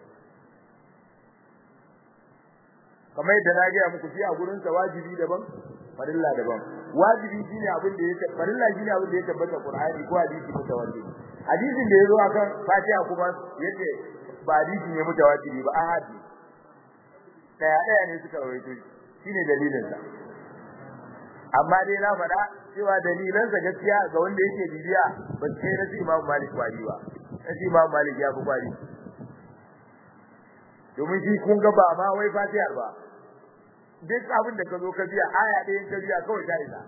kamar yadda na ga muku shi a gurin sa wajibi daban farilla daban wajibi shine abin da yake farilla shine abin da ya tabbata Qur'ani ko hadisi mutawatir hadisin da yazo akan Fatiha kuma yace ba hadisi ne mutawatir ba ahadi daya daya ne suka rawaito shine dalilin sa amma dai na faɗa cewa dalilan sa gaskiya ga wanda yake bibiya ba sai na Imam Malik wali ba sai Imam Malik ya fi kwari domin shi kun ga ba ma wai Fatiha ba duk abin da ka zo ka biya aya ɗayan ka biya kawai ta isa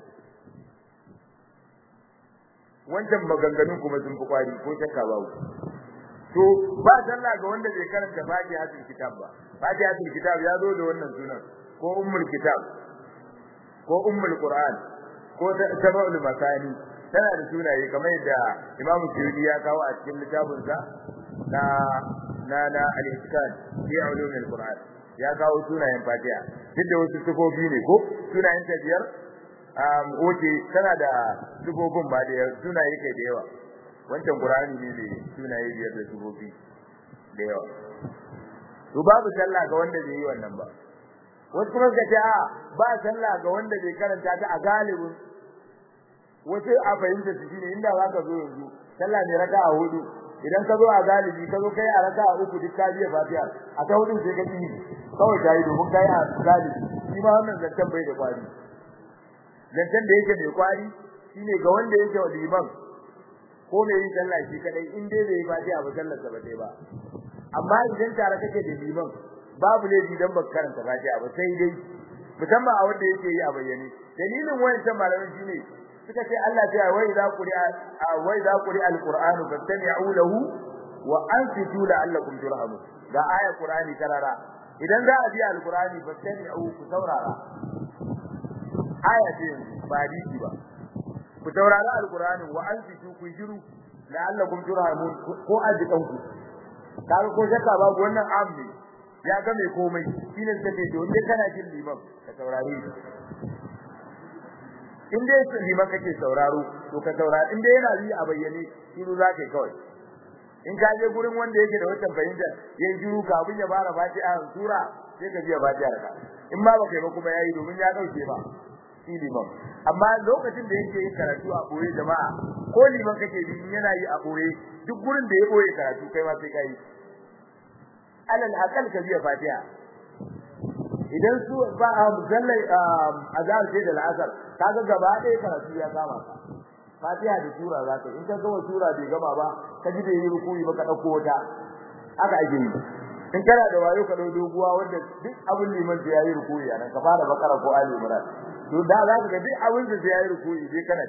wancan maganganun kuma sun fi kwari ko shakka babu to ba sallah ga wanda bai karanta fatihatul kitab ba fatihatul kitab ya zo da wannan sunan ko ummul kitab ko ummul qur'an ko tabaul masani tana da sunaye kamar yadda imamu suyuti ya kawo a cikin littafinsa na na na al-iskan fi ulumil qur'an ya kawo sunayen fatiha duk da wasu sifofi ne ko sunayen ta biyar um oke tana da sifofin ba da sunaye kai da yawa wancan qur'ani ne da sunaye biyar da sifofi da yawa to babu sallah ga wanda bai yi wannan ba wasu kuma suka ce a ba sallah ga wanda bai karanta ta a galibin wasu a fahimta su shine inda za ka zo yanzu sallah ne raka'a hudu idan ka zo a galibi ka zo kai a raka'a uku duk ka biya fatiha a ta hudu sai ka yi kawai ta yi domin kai a galibi shi ma wannan zancen bai da kwari zancen da yake mai kwari shine ga wanda yake wa liman ko mai yin sallah shi kadai in dai bai fatiha ba sallar sa ba dai ba amma idan tare kake da liman babu laifi dan baka karanta fatiha ba sai dai musamman a wanda yake yi a bayyane dalilin wayancan malaman shine suka ce Allah ya wai za quri'a wai za quri'a alqur'anu fastami'u lahu wa ansitu la'allakum turhamun ga ayar qur'ani karara idan za a bi alqur'ani fastami'u ku saurara aya ce ba hadisi ba ku saurara alqur'ani wa ansitu ku jiru la'allakum turhamun ko ajikan ku kaga ko shakka babu wannan amni ya ga mai komai shine take to inda kana jin liman ka saurare shi in dai liman kake sauraro to ka saurara in dai yana yi a bayyane shiru zaka kawai in ka je gurin wanda yake da wata fahimta yayin shiru kafin ya fara fatiha sura sai ka biya fatiha ka in ma baka yi ba kuma yayi domin ya dauke ba shi liman amma lokacin da yake yin karatu a boye jama'a ko liman kake bi yana yi a boye duk gurin da ya boye karatu kai ma sai kai alal aqal ka biya fatiha idan su ba a musallai azhar sai da al'asar kaga gaba ɗaya karatu ya kama ka fatiha da sura za ka in ka gama sura bai gama ba ka ji da yi rukuyi ba ka dauko wata haka ake yi in kana da wayo ka dau doguwa wanda duk abin liman da yayi rukuyi anan ka fara bakara ko ali imran to da za ka ga duk abin da yayi rukuyi sai kana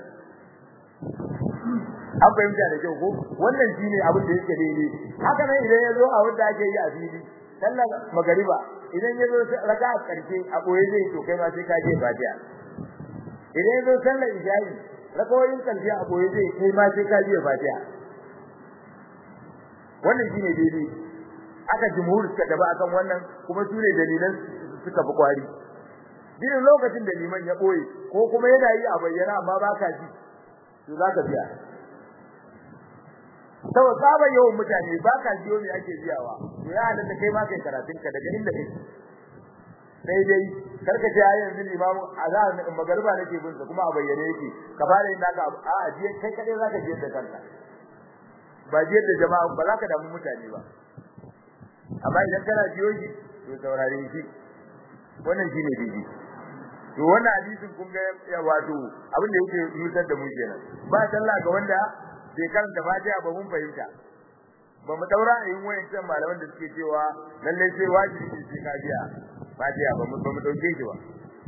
an fahimta da kyau ko wannan shine abin da yake daidai haka nan idan ya zo a wanda ake yi a fili sallar magariba idan ya zo raka a karshe a boye zai to kai ma sai ka je fatiha idan ya zo sallar isha'i rakawoyin karshe a boye zai kai ma sai ka je fatiha wannan shine daidai aka jumhur suka taba akan wannan kuma sune dalilan suka fi kwari din lokacin da liman ya boye ko kuma yana yi a bayyana amma baka ji to zaka biya saboda saba yawan mutane baka jiyo me ake biyawa to ya halatta kai ma kai karatun ka daga inda kake sai dai karka ji ayi yanzu limamu azan magariba nake bin sa kuma a bayyane yake ka fara yin naka a ajiye kai kadai zaka je da kanka ba je da jama'a ba za ka damu mutane ba amma idan kana jiyo shi to saurare shi wannan shine daidai to wannan hadisin kun ga ya wato abin da yake nutar da mu kenan ba sallah ga wanda bai karanta Fatiha ba mun fahimta ba mu daura yin wayancan malaman da suke cewa lalle sai wajibi ne sai ka biya Fatiha ba mu ba mu dauke shi ba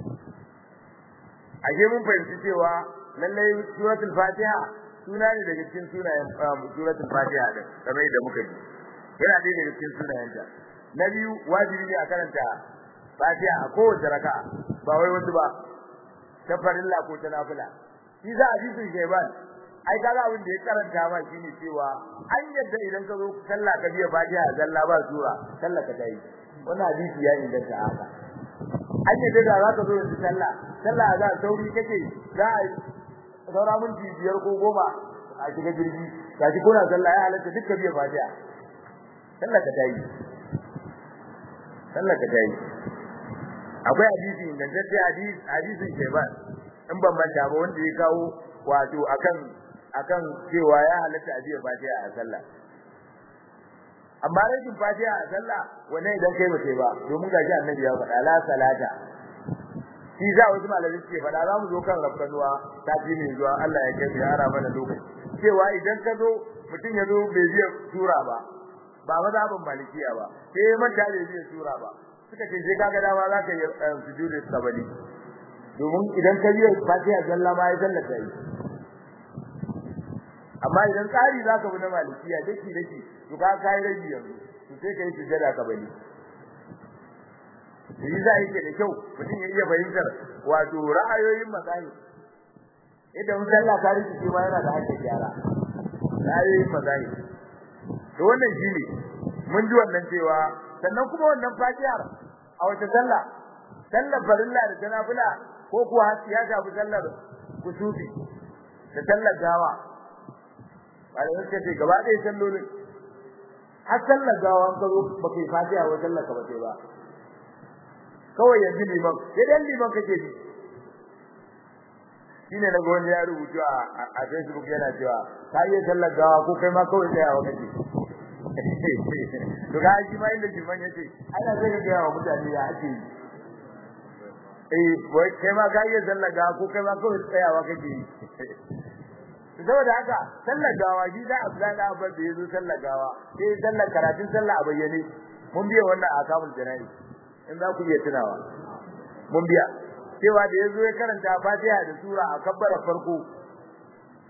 aje mun fahimci cewa lalle suratul Fatiha suna ne daga cikin sunayen suratul Fatiha din kamar yadda muka ji yana ɗaya daga cikin sunayenta na biyu wajibi ne a karanta Fatiha a kowace raka'a ba wai wasu ba ta farilla ko ta nafila shi za a jisun sheban ai kaga abin da ya karanta ma shine cewa an yadda idan ka zo sallah ka biya Fatiha zalla ba sura sallah ka tayi wannan hadisi ya inganta haka an yadda da za ka zo yanzu sallah sallah za sauri kake za a saura minti biyar ko goma a shiga jirgi gashi kuna sallah ya halatta dukkan biya Fatiha sallah ka tayi sallah ka tayi akwai hadisi ingantacce hadisi hadisin Shayban in ban manta ba wanda ya kawo wato akan akan cewa ya halatta a biya Fatiha a sallah amma rashin Fatiha a sallah wannan idan kai ba kai ba domin gashi Annabi ya faɗa la salata shi za wasu malamai suke faɗa za mu zo kan rafkanuwa ta fi ne zuwa Allah ya kai ya ara mana lokaci cewa idan ka zo mutum ya zo bai biya sura ba ba mazhabin malikiya ba sai manta bai biya sura ba suka ce sai kaga dama za ka yi sujudu sabani domin idan ka biya fatiha zalla ma ya zallata yi amma idan tsari za ka bi na malikiya daki daki to ka kai rabi yanzu to sai ka yi sujada ka bani yi za yake da kyau mutum ya iya fahimtar wato ra'ayoyin mazahib idan sallah ka rikice ma yana da hakkin gyara ra'ayoyin mazahib to wannan shine mun ji wannan cewa sannan kuma wannan fatihar a wata sallah sallar farilla da ta nafila ko kuwa ya shafi sallar kusufi da sallar gawa wanda suka ce gaba ɗaya sallolin har sallar gawa an kazo ba kai fatiha wa sallar ka ba sai ba kawai yanzu liman sai dan liman kake bi shine na wani ya rubuta a Facebook yana cewa ka yi sallar gawa ko kai ma kawai tsayawa kake to ga shi ma inda liman yace ana sai ka ga wa mutane ya ake yi eh wai kai ma ka yi sallar gawa ko kai ma kawai tsayawa kake yi saboda haka sallar gawa shi da Abdullahi da Abbas da yazo sallar gawa sai sallar karatun sallah a bayyane mun biya wannan akamul janayi in za ku iya tunawa mun biya cewa da yazo ya karanta Fatiha da sura a kabbara farko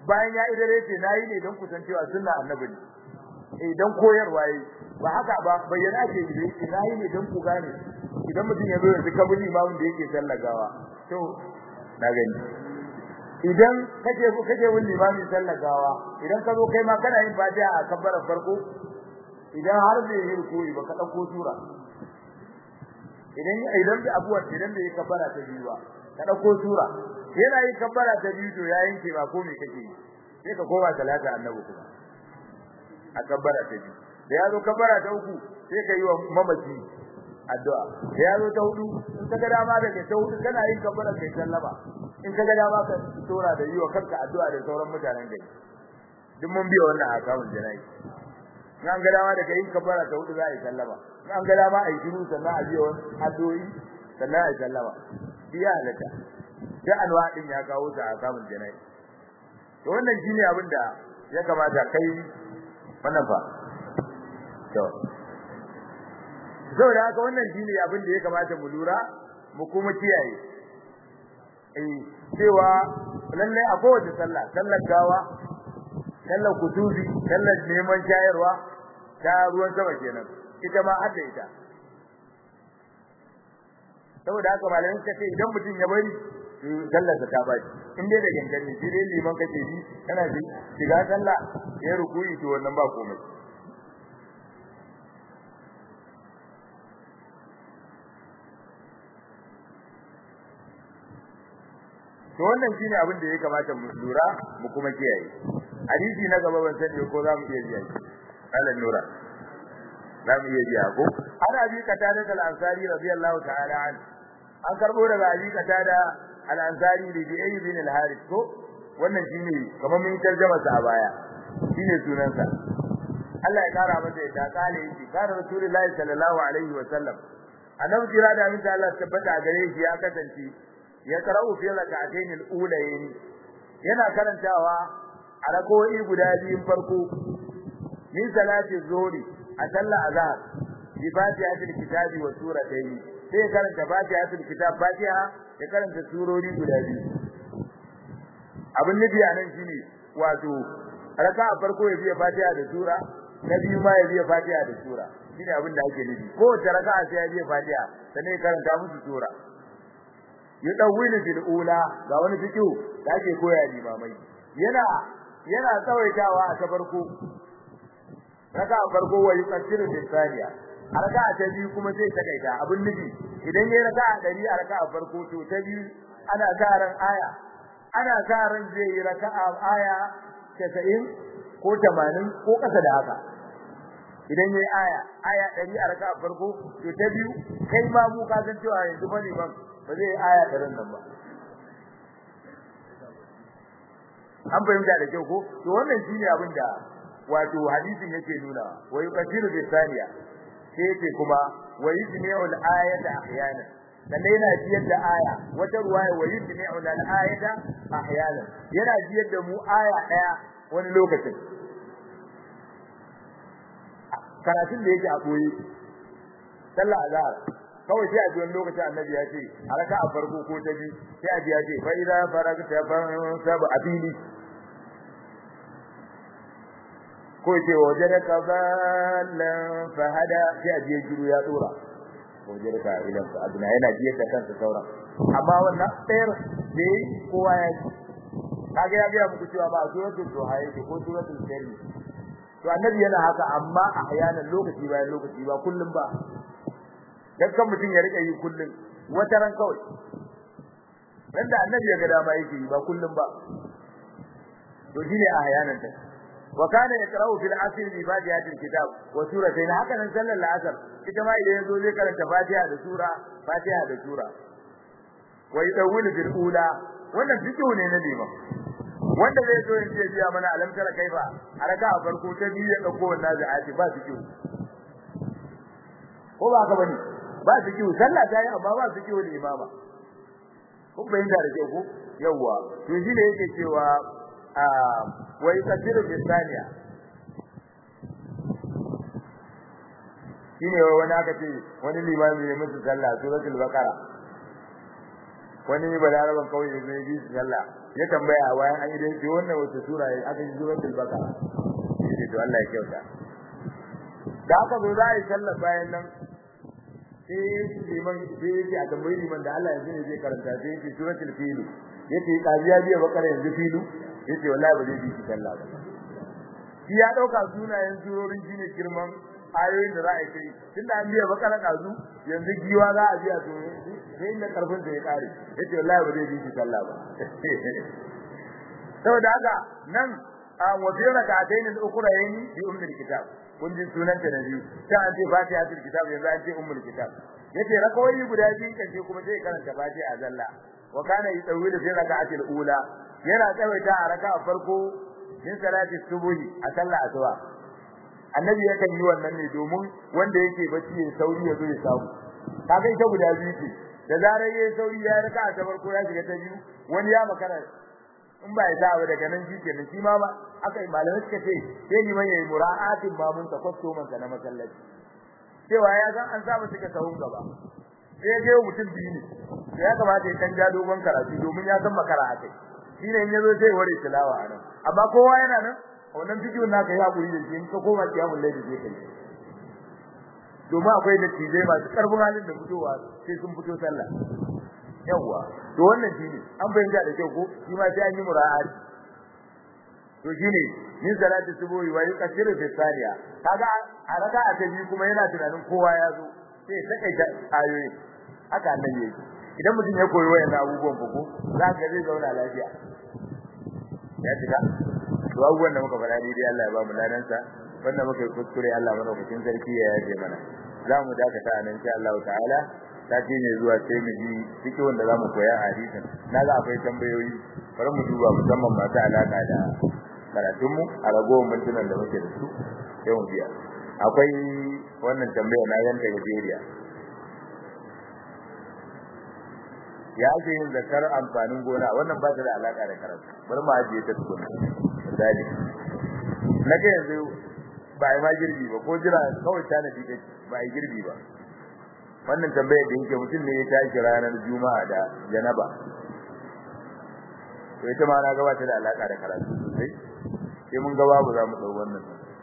bayan ya idare ce nayi ne don kusancewa sunna annabi ne eh dan koyarwa yi ba haka ba bayyana ke yi nayi ne don ku gane idan mutum ya zo yanzu kabul imamin da yake sallagawa to na gani idan kake kake wani limami sallagawa idan ka zo kai ma kana yin fatiha a kabbara farko idan har bai yi rukuyi ba ka dauko sura idan idan da abuwa idan bai kabbara ta biyu ba ka dauko sura yana yin kabbara ta biyu to ya yanke ba ko me kake yi sai ka koma salata annabi kuma a kabbara ta biyu da ya zo kabbara ta uku sai ka yi wa mamaci addu'a da ya zo ta hudu in ka ga dama daga ta hudu kana yin kabbara kai sallama in ka ga dama ka tora da yi wa kanka addu'a da sauran mutanen gari duk mun biya wannan akawun janayi in an ga dama daga yin kabbara ta hudu za a yi sallama in an ga dama a yi shiru sannan a biya wani addu'o'i sannan a yi sallama biya halatta duk anwa din ya kawo ta akawun janayi to wannan shine abin da ya kamata kai wannan fa to saboda haka wannan shine abin da ya kamata mu lura mu kuma kiyaye eh cewa lalle a kowace sallah sallar gawa sallar kutubi sallar neman shayarwa ta ruwan sama kenan ita ma hadda ita saboda haka malamin suka ce idan mutum ya bari sallar ta baci in dai da gangan shi dai liman kake bi kana shiga sallah ya rukuyi to wannan ba komai to wannan shine abin da ya kamata mu lura mu kuma kiyaye hadisi na gaba ban sani ko zamu iya biya shi alan nura zamu iya biya ko ana bi katada da al-ansari radiyallahu ta'ala an an karbo daga abi katada al-ansari da bi ayyub bin al-harith ko wannan shine kamar mun tarjuma sa a baya shine sunansa Allah ya kara masa ya kale shi kana rasulullahi sallallahu alaihi wa sallam annabi kira da min Allah tabbata gare shi ya kasance ya karau fi rak'atayn al-ulayn yana karantawa a rak'o'i guda biyun farko min salati zuhri a sallar azhar bi fatihatil kitabi wa suratayn sai karanta fatihatil kitab fatiha ya karanta surori guda biyu abin nufi a nan shine wato raka'a farko ya biya fatiha da sura na biyu ma ya biya fatiha da sura shine abin da ake nufi ko ta raka'a sai ya biya fatiha sannan ya karanta musu sura yudawwilu fil ula ga wani fiqhu da ake koya limamai yana yana tsawaitawa a ta farko raka a farko wa yuqaddiru bis thaniya a raka ta biyu kuma sai ta kaita abin nufi idan yayi raka a dari a raka a farko to ta biyu ana karan aya ana karan zai yi raka a aya 90 ko 80 ko kasa da haka idan yayi aya aya 100 a raka a farko to ta biyu kai ma mu ka san cewa yanzu fa liman ba zai aya ɗarin nan ba an fahimta da kyau ko to wannan shine abin da wato hadisin yake nuna wa yuqadiru bi thaniya sai yake kuma wa yujmi'u al-ayata ahyana sannan yana jiyar da aya wata ruwaya wa yujmi'u al-ayata ahyana yana jiyar da mu aya daya wani lokacin karatun da yake a koyi sallah azhar kawai sai a ji wani lokaci annabi ya ce a raka a farko ko ta biyu sai a ji ya ce fa idza faragta fansab abili ko ce wajadaka ballan fahada sai a ji ya jiru ya dora wajadaka ilan fa abuna yana ji da kansa sauran amma wannan tsayar da kowa ya ji kaga ya ga muku cewa ba suratul duha yake ko suratul kari to annabi yana haka amma a hayanan lokaci bayan lokaci ba kullum ba dan kan mutun ya rika yi kullun wata ran kawai dan da annabi ya ga dama yake yi ba kullun ba to shine a hayanan ta wa kana yaqra'u fil asr bi fatihatil kitab wa suratayn haka nan sallar al-asr ita ma idan yazo zai karanta fatiha da sura fatiha da sura wa yadawwilu bil ula wannan fiqhu ne na liman wanda zai zo ya ce biya mana alam tara kaifa haraka a farko ta biyu ya dauko wannan za'ati ba fiqhu ko ba ka bane ba su kiwo sallah ta yi amma ba su kiwo limama kun bayyana da kyau ko yawa to shi ne yake cewa a wai kadiru bisaniya shine wani aka ce wani limami ne musu sallah suratul baqara wani balaraban kawai ne bi sallah ya tambaya bayan an yi dai ce wannan wata sura ya aka yi suratul baqara sai to Allah ya kyauta da aka zo za a yi sallar bayan nan sai liman sai yake a tambayi liman da Allah yanzu ne zai karanta sai yake suratul fil yace kajiya biya bakara yanzu filu yace wallahi ba zai bi sallah ba shi ya dauka sunayen surorin shine girman ayoyin da za a yi tunda an biya bakara kazu yanzu giwa za a biya to sai inda karfin da ya kare yace wallahi ba zai bi sallah ba saboda haka nan a wajen rak'atayn al-ukhrayn bi ummul kitab kun ji sunan ta biyu ta an ce fatihatul kitab yanzu an ce ummul kitab yace rakawai guda biyu kace kuma sai karanta fatiha zalla wa kana yutawilu fi rak'atil ula yana tsawaita a raka'a farko min salati subuhi a sallah asuba annabi yakan yi wannan ne domin wanda yake bacci ya sauri ya zo ya samu kaga ita guda biyu ce da zarar yayi sauri ya raka'a ta farko ya shiga ta biyu wani ya makara in ba ya sa daga nan shi kenan shi ma ba aka yi malamai suka ce sai ni mai yayi mura'atin mamun ta kwasto man na masallaci cewa ya san an saba suka sahun gaba sai ga mutum biyu ne sai ya kamata ya canja dogon karatu domin ya san makara akai shi ne in yazo sai ware tilawa anan amma kowa yana nan wannan bidiyon naka ya hakuri da shi in ka koma kiyamul layli sai kai domin akwai da tijai masu karfin halin da fitowa sai sun fito sallah yawa to wannan shine an bayyana da kyau ko shi ma sai an yi mura'at to shine min salati subuhi wa yuqaddiru fi saniya kaga a raka'a ta biyu kuma yana tunanin kowa ya zo sai ta kai ta ayoyi haka annabi yake idan mutum ya koyi wayannan abubuwan ko za ka zai zauna lafiya ya tuka to abubuwan da muka faɗa dai Allah ya ba mu ladansa wanda muka yi kuskure Allah madaukakin sarki ya yaje mana za mu dakata a nan insha Allah ta'ala sati ne zuwa sai mu ji cikin wanda zamu koya hadisin naga akwai tambayoyi bari mu duba musamman masu alaka da karatun mu a ragowar mintunan da muke da su sai mu biya akwai wannan tambaya na yanka Nigeria ya ake yin zakar amfanin gona wannan ba ta da alaka da karatu bari mu ajiye ta tukuna misali na ga yanzu ba ai ma girbi ba ko jira kawai ta nafi take ba ai girbi ba wannan tambayar da yake mutum ne ya tashi ranar juma'a da janaba to ita ma na ga wata da alaka da karatu sosai sai mun ga babu za mu dau wannan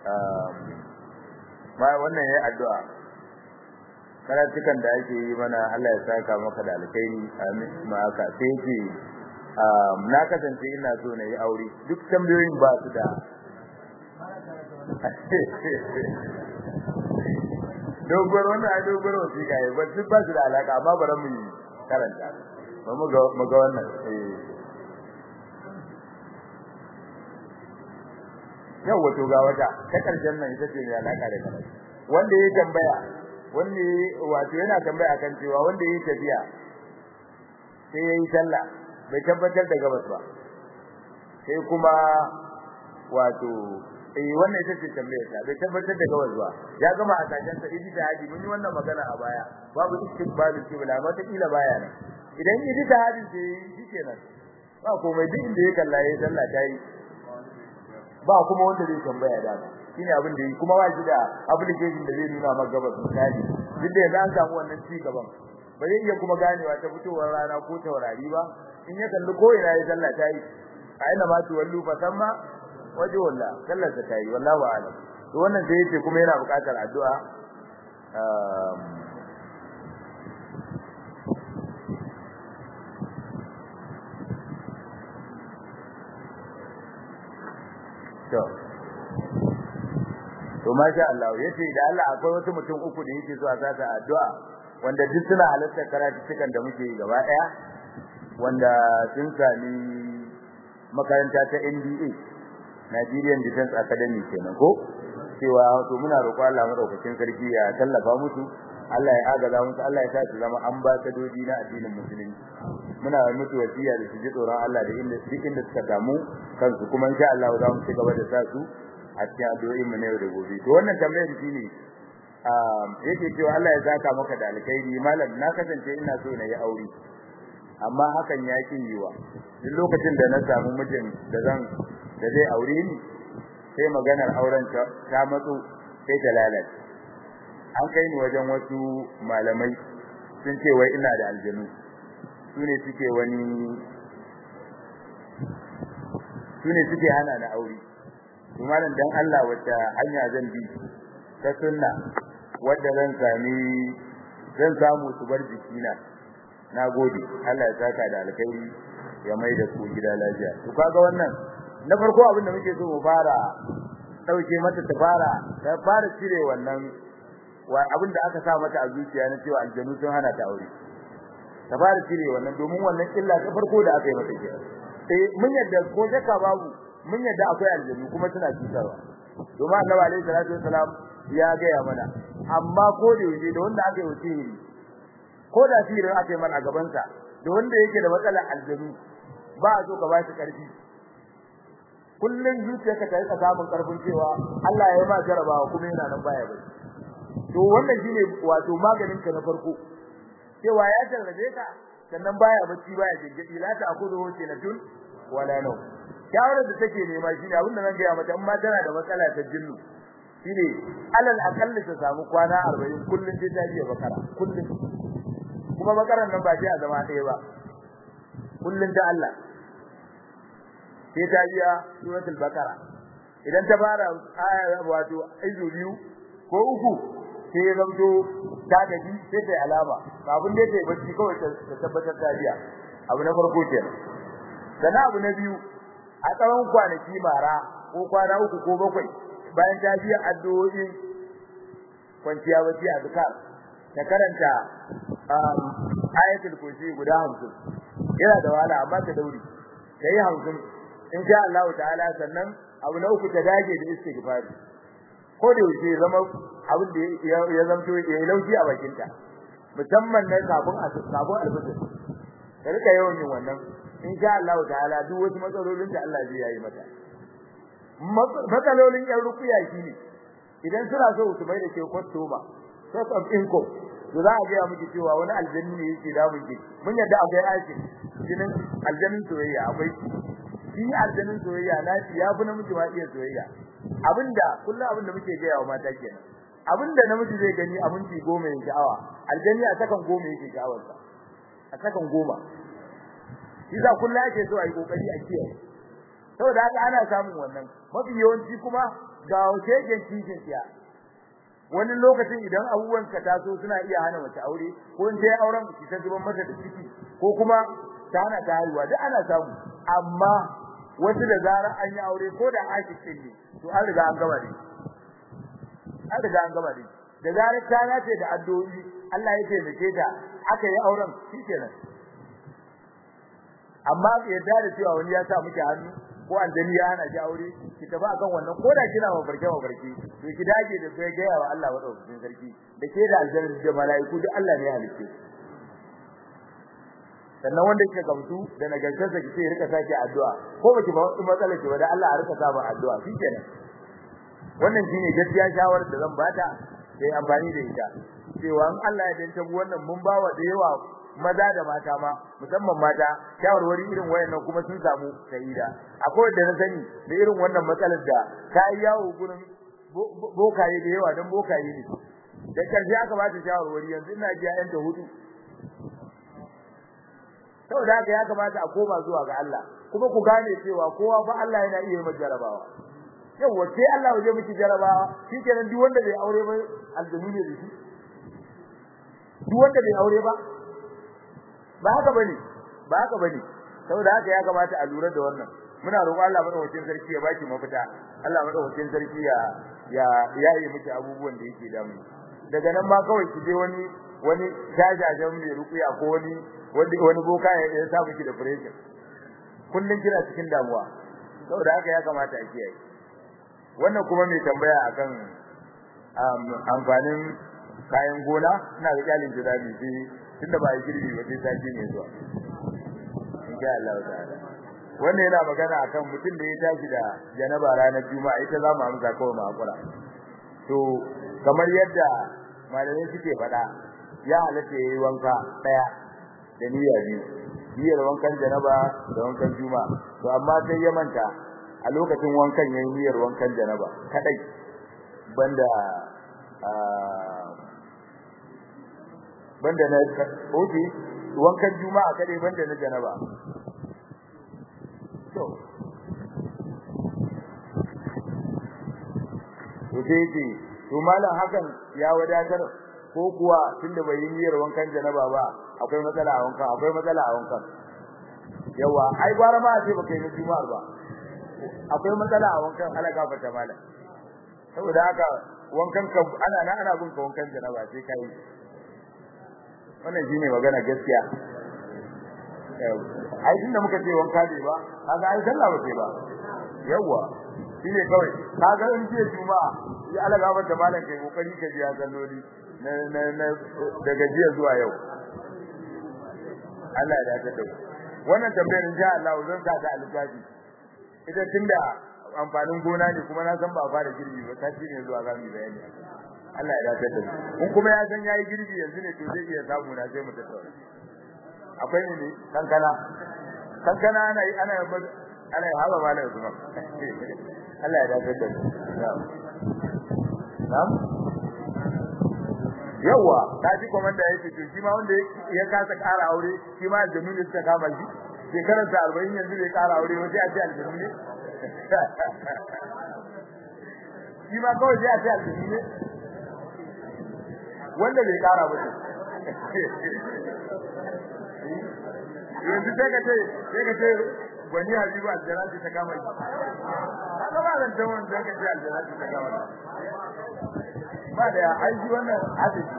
ma wannan yayi addu'a karatukan da ake yi mana Allah ya saka maka da alkhairi amin ma haka sai yake na kasance ina so na yi aure duk tambayoyin ba su da dogoro wannan ai dogoro shi kai ba duk ba su da alaka amma bari mu karanta ba mu ga mu ga wannan eh yau wato ga wata ta karshen nan ita ce mai alaka da karatu wanda ya tambaya wanda wato yana tambaya kan cewa wanda ya tafiya sai yayi sallah bai tabbatar da gabas ba sai kuma wato eh wannan ita ce tambayar ta bai tabbatar da gabas ba ya gama a sajan sa idi da hadi mun yi wannan magana a baya babu istiqbalul qibla ma ta kila baya ne idan idi da hadi sai shikenan ba komai duk inda ya kalla yayi sallah ta yi ba kuma wanda zai tambaya da shine abin da yi kuma ba shi da application da zai nuna maka gabas misali duk da yanzu an samu wannan ci gaban ba zai iya kuma ganewa ta fitowar rana ko taurari ba in ya kalli ko ina ya sallah ta yi a ina ma tu wallu fa samma waje walla sallar ta yi wallahu a'lam to wannan sai yace kuma yana buƙatar addu'a to to masha Allah yace da Allah akwai wasu mutum uku da yake so a sata addu'a wanda duk suna halartar karatukan da muke yi gaba daya wanda sun sami makaranta ta NDA Nigerian Defense Academy kenan ko cewa to muna roƙo Allah madaukakin sarki ya tallafa musu Allah ya agaza musu Allah ya sa su zama ambasadoji na addinin musulunci muna musu wasiya da su ji tsoron Allah da inda duk inda suka damu kansu kuma insha Allah za mu ci gaba da sa su a cikin addu'o'in mu na yau da gobe to wannan tambayar shine yake cewa Allah ya saka maka da alkhairi malam na kasance ina so na yi aure amma hakan ya ki yiwa duk lokacin da na samu mijin da zan da zai aure ni sai maganar auren ta matsu sai ta lalace an kai ni wajen wasu malamai sun ce wai ina da aljanu su ne suke wani sune suke hana na aure to malam dan Allah wata hanya zan bi ta sunna wanda zan sami zan samu su bar jikina nagode Allah ya saka da alkhairi ya mai da ku gida lafiya to kaga wannan na farko abin da muke so mu fara dauke mata ta fara ta fara cire wannan wa abin da aka sa mata a zuciya na cewa aljanu sun hana ta aure ta fara cire wannan domin wannan illa ta farko da aka yi mata ke eh mun yadda ko shakka babu mun yadda akwai aljanu kuma suna cutarwa domin Annabi alaihi salatu wasalam ya gaya mana amma ko da yaje da wanda aka yi wasiri ko da sihirin aka yi mana a gaban sa da wanda yake da matsalar aljanu ba a so ka ba shi karfi kullun zuciyarka ta yi samun karfin cewa Allah ya yi ma jarabawa kuma yana nan baya bai to wannan shine wato maganin ka na farko cewa ya jarrabe ka sannan baya bacci baya jingidi la ta akudu hoce na tun wala nau shawarar da take nema shine abin da zan ga mata amma tana da matsala ta jinnu shine alal aqall ta samu kwana 40 kullun sai ta je bakara kullun kuma bakaran nan ba sai a zama ɗaya ba kullun ta Allah sai ta biya suratul bakara idan ta fara aya wato izu biyu ko uku sai ya zamto ta gaji sai ta alama kafin da ta bacci kawai ta tabbatar ta biya abu na farko kenan sannan abu na biyu a tsawon kwanaki mara ko kwana uku ko bakwai bayan ta biya addu'o'i kwanciya bacci a zikar ta karanta ayatul kursi guda 50 yana da wahala amma ta dauri ta yi 50 insha Allah ta'ala sannan abu na uku ta dage da istighfar ko da yake zama abin da ya zamto ya lauki a bakinta musamman na kafin a kafin alfitir da rika yawan yin wannan insha Allah ta'ala duk wasu matsalolin da Allah zai yayi mata matsalolin yan rukuya shine idan suna so su bai da ke kwastoma source of income to za a ga miki cewa wani aljanni ne yake damun ki mun yadda akwai aikin jinin aljannin soyayya akwai shi aljannin soyayya na ya fi namiji ma iya soyayya abinda kullum abinda muke ga yawa mata kenan abinda namiji zai gani a minti goma yake sha'awa aljanni a sakan goma yake sha'awar sa a sakan goma shi za kullum ake so a yi kokari a kiyaye saboda haka ana samun wannan mafi yawanci kuma ga shegen kishin siya wani lokacin idan abubuwan ka taso suna iya hana mace aure ko in sai auren ki ta zuban mata da ciki ko kuma ta hana ta haihuwa duk ana samu amma wasu da zarar an yi aure ko da ashikin ne to an riga an gama ne an riga an gama ne da zarar ta nace da addu'o'i Allah ya taimake ta aka yi auren shikenan amma yadda da cewa wani ya sa miki hannu ko aljani ya hana ki aure ki tafi akan wannan ko da kina mafarke mafarke to ki dage da kai ga yawa Allah madaukakin sarki da ke da aljanna da malaiku duk Allah ne ya halice sannan wanda yake gamsu da nagartarsa ki sai rika sake addu'a ko baki ba wani matsala ki ba da Allah a rika sa ba addu'a shikenan wannan shine gaskiya shawarar da zan bata sai amfani da ita cewa in Allah ya danta mu wannan mun bawa da yawa maza da mata ma musamman mata shawarwari irin wayannan kuma sun samu sa'ida akwai wanda na sani da irin wannan matsalar da ta yi yawo gurin bokaye da yawa dan bokaye ne da karshe aka ba ta shawarwari yanzu ina ji ayyan ta hudu saboda haka ya kamata a koma zuwa ga Allah kuma ku gane cewa kowa fa Allah yana iya yi jarabawa yawa sai Allah waje miki jarabawa shikenan duk wanda bai aure ba aljanu ne da shi duk wanda bai aure ba ba haka bane ba haka bane saboda haka ya kamata a lura da wannan muna roƙon Allah madaukakin sarki ya baki mafita Allah madaukakin sarki ya ya yayi miki abubuwan da yake damu daga nan ma kawai ki je wani wani jajajen mai rukuya ko wani wani wani boka ya sa miki da pressure kullun kina cikin damuwa saboda haka ya kamata a kiyaye wannan kuma mai tambaya akan amfanin kayan gona ina ga kyalin jirabi sai tunda ba yi girbi ba sai sati ne zuwa insha Allah ta'ala wannan yana magana akan mutum da ya tashi da janaba ranar juma'a ita za mu amsa kawai mu hakura to kamar yadda malamai suke faɗa ya halatta yayi wanka daya da niyya biyu niyyar wankan janaba da wankan juma'a to amma sai ya manta a lokacin wankan yayi niyyar wankan janaba kadai banda banda na oke wankan juma'a kadai banda na janaba to sai ce to malam hakan ya wadatar ko kuwa tunda bai yi niyyar wankan janaba ba akwai matsala a wankan akwai matsala a wankan yawa ai gwara ma ce baka yi juma'ar ba akwai matsala a wankan halaka fata malam saboda haka wankan ka ana na ana bin ka wankan janaba sai kai wannan shine magana gaskiya ai tunda muka ce wanka ne ba kaga ai sallah ba ce ba yawa shine kawai kaga in ce juma'a ya alaga ba da malam kai kokari ka biya salloli na na na daga jiya zuwa yau Allah ya dace da wannan tambayar insha Allah zan sa ta alƙaji ita tunda amfanin gona ne kuma na san ba fara girbi ba sati ne zuwa zamu bayani Allah ya dace da in kuma ya san yayi girbi yanzu ne to zai iya samu na sai mu tattauna akwai ne kankana kankana ana yi ana ana yi hawa malai kuma Allah ya dace da na'am yawa ta ji komanda yake to shi ma wanda ya kasa ƙara aure shi ma aljanu ne suka kama shi shekarar sa 40 yanzu bai ƙara aure wace a ce aljanu ne shi ma kawai sai a ce aljanu ne wanda bai ƙara ba yanzu sai ka ce sai ka ce gwani habibu aljana ta kama shi kaga ba zan tawo da ka ce aljana ta kama shi ba da aiki wannan hadisi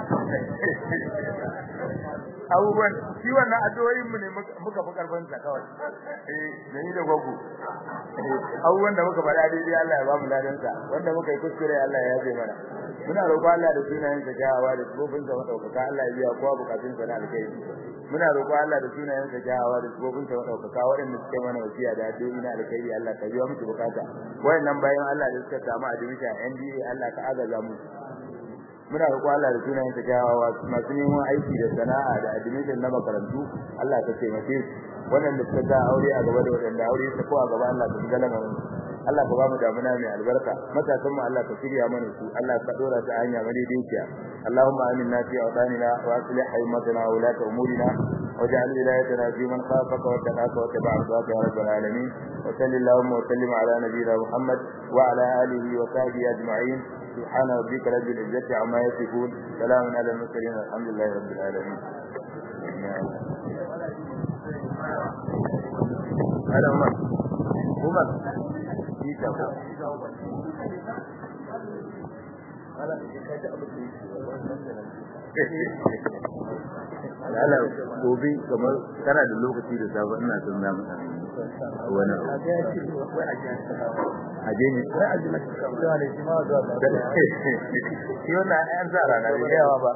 abubuwan shi wannan addu'o'in mu ne muka fi karfin sa kawai eh ni da gogo abubuwan da muka faɗa daidai Allah ya ba mu ladan sa wanda muka yi kuskure Allah ya yabe mana muna roƙo Allah da sunayen sa kyawawa da tsofin sa madaukaka Allah ya biya kowa bukatun sa na alkhairi muna roƙo Allah da sunayen sa kyawawa da tsofin sa madaukaka waɗanda suke mana wasiya da addu'o'i na alkhairi Allah ka biya musu bukata wayannan bayan Allah da suka samu admission NDA Allah ka agaza mu muna roƙo Allah da sunayen sa kyawawa masu neman aiki da sana'a da admission na makarantu Allah ka taimake su waɗanda suka ga aure a gaba da waɗanda aure su ko a gaba Allah ka shiga lamarin Allah ka ba mu damuna mai albarka matasan mu Allah ka shirya mana su Allah ka dora ta hanya madaidaiciya Allahumma aminna fi awdanina wa aslih haymatana wa ulata umurina واجعل ولايتنا في من خافك واتقاك واتبع رضاك يا رب العالمين وصل اللهم وسلم على نبينا محمد وعلى اله وصحبه اجمعين سبحان ربك رب العزه عما يصفون سلام على المرسلين الحمد لله رب العالمين هذا عمر عمر Isa ko. Lala gobe kamar kana da lokaci da safe ina son na mutane wani aje ne sai aje na cewa ne shi ma zuwa da shi wannan an sa rana da yawa ba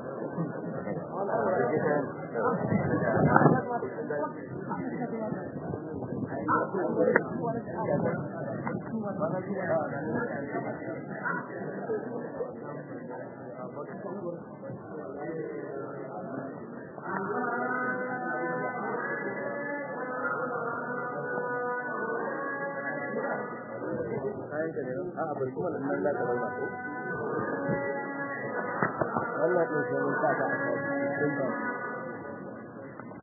wannan ɗin sai mun sa ta a cikin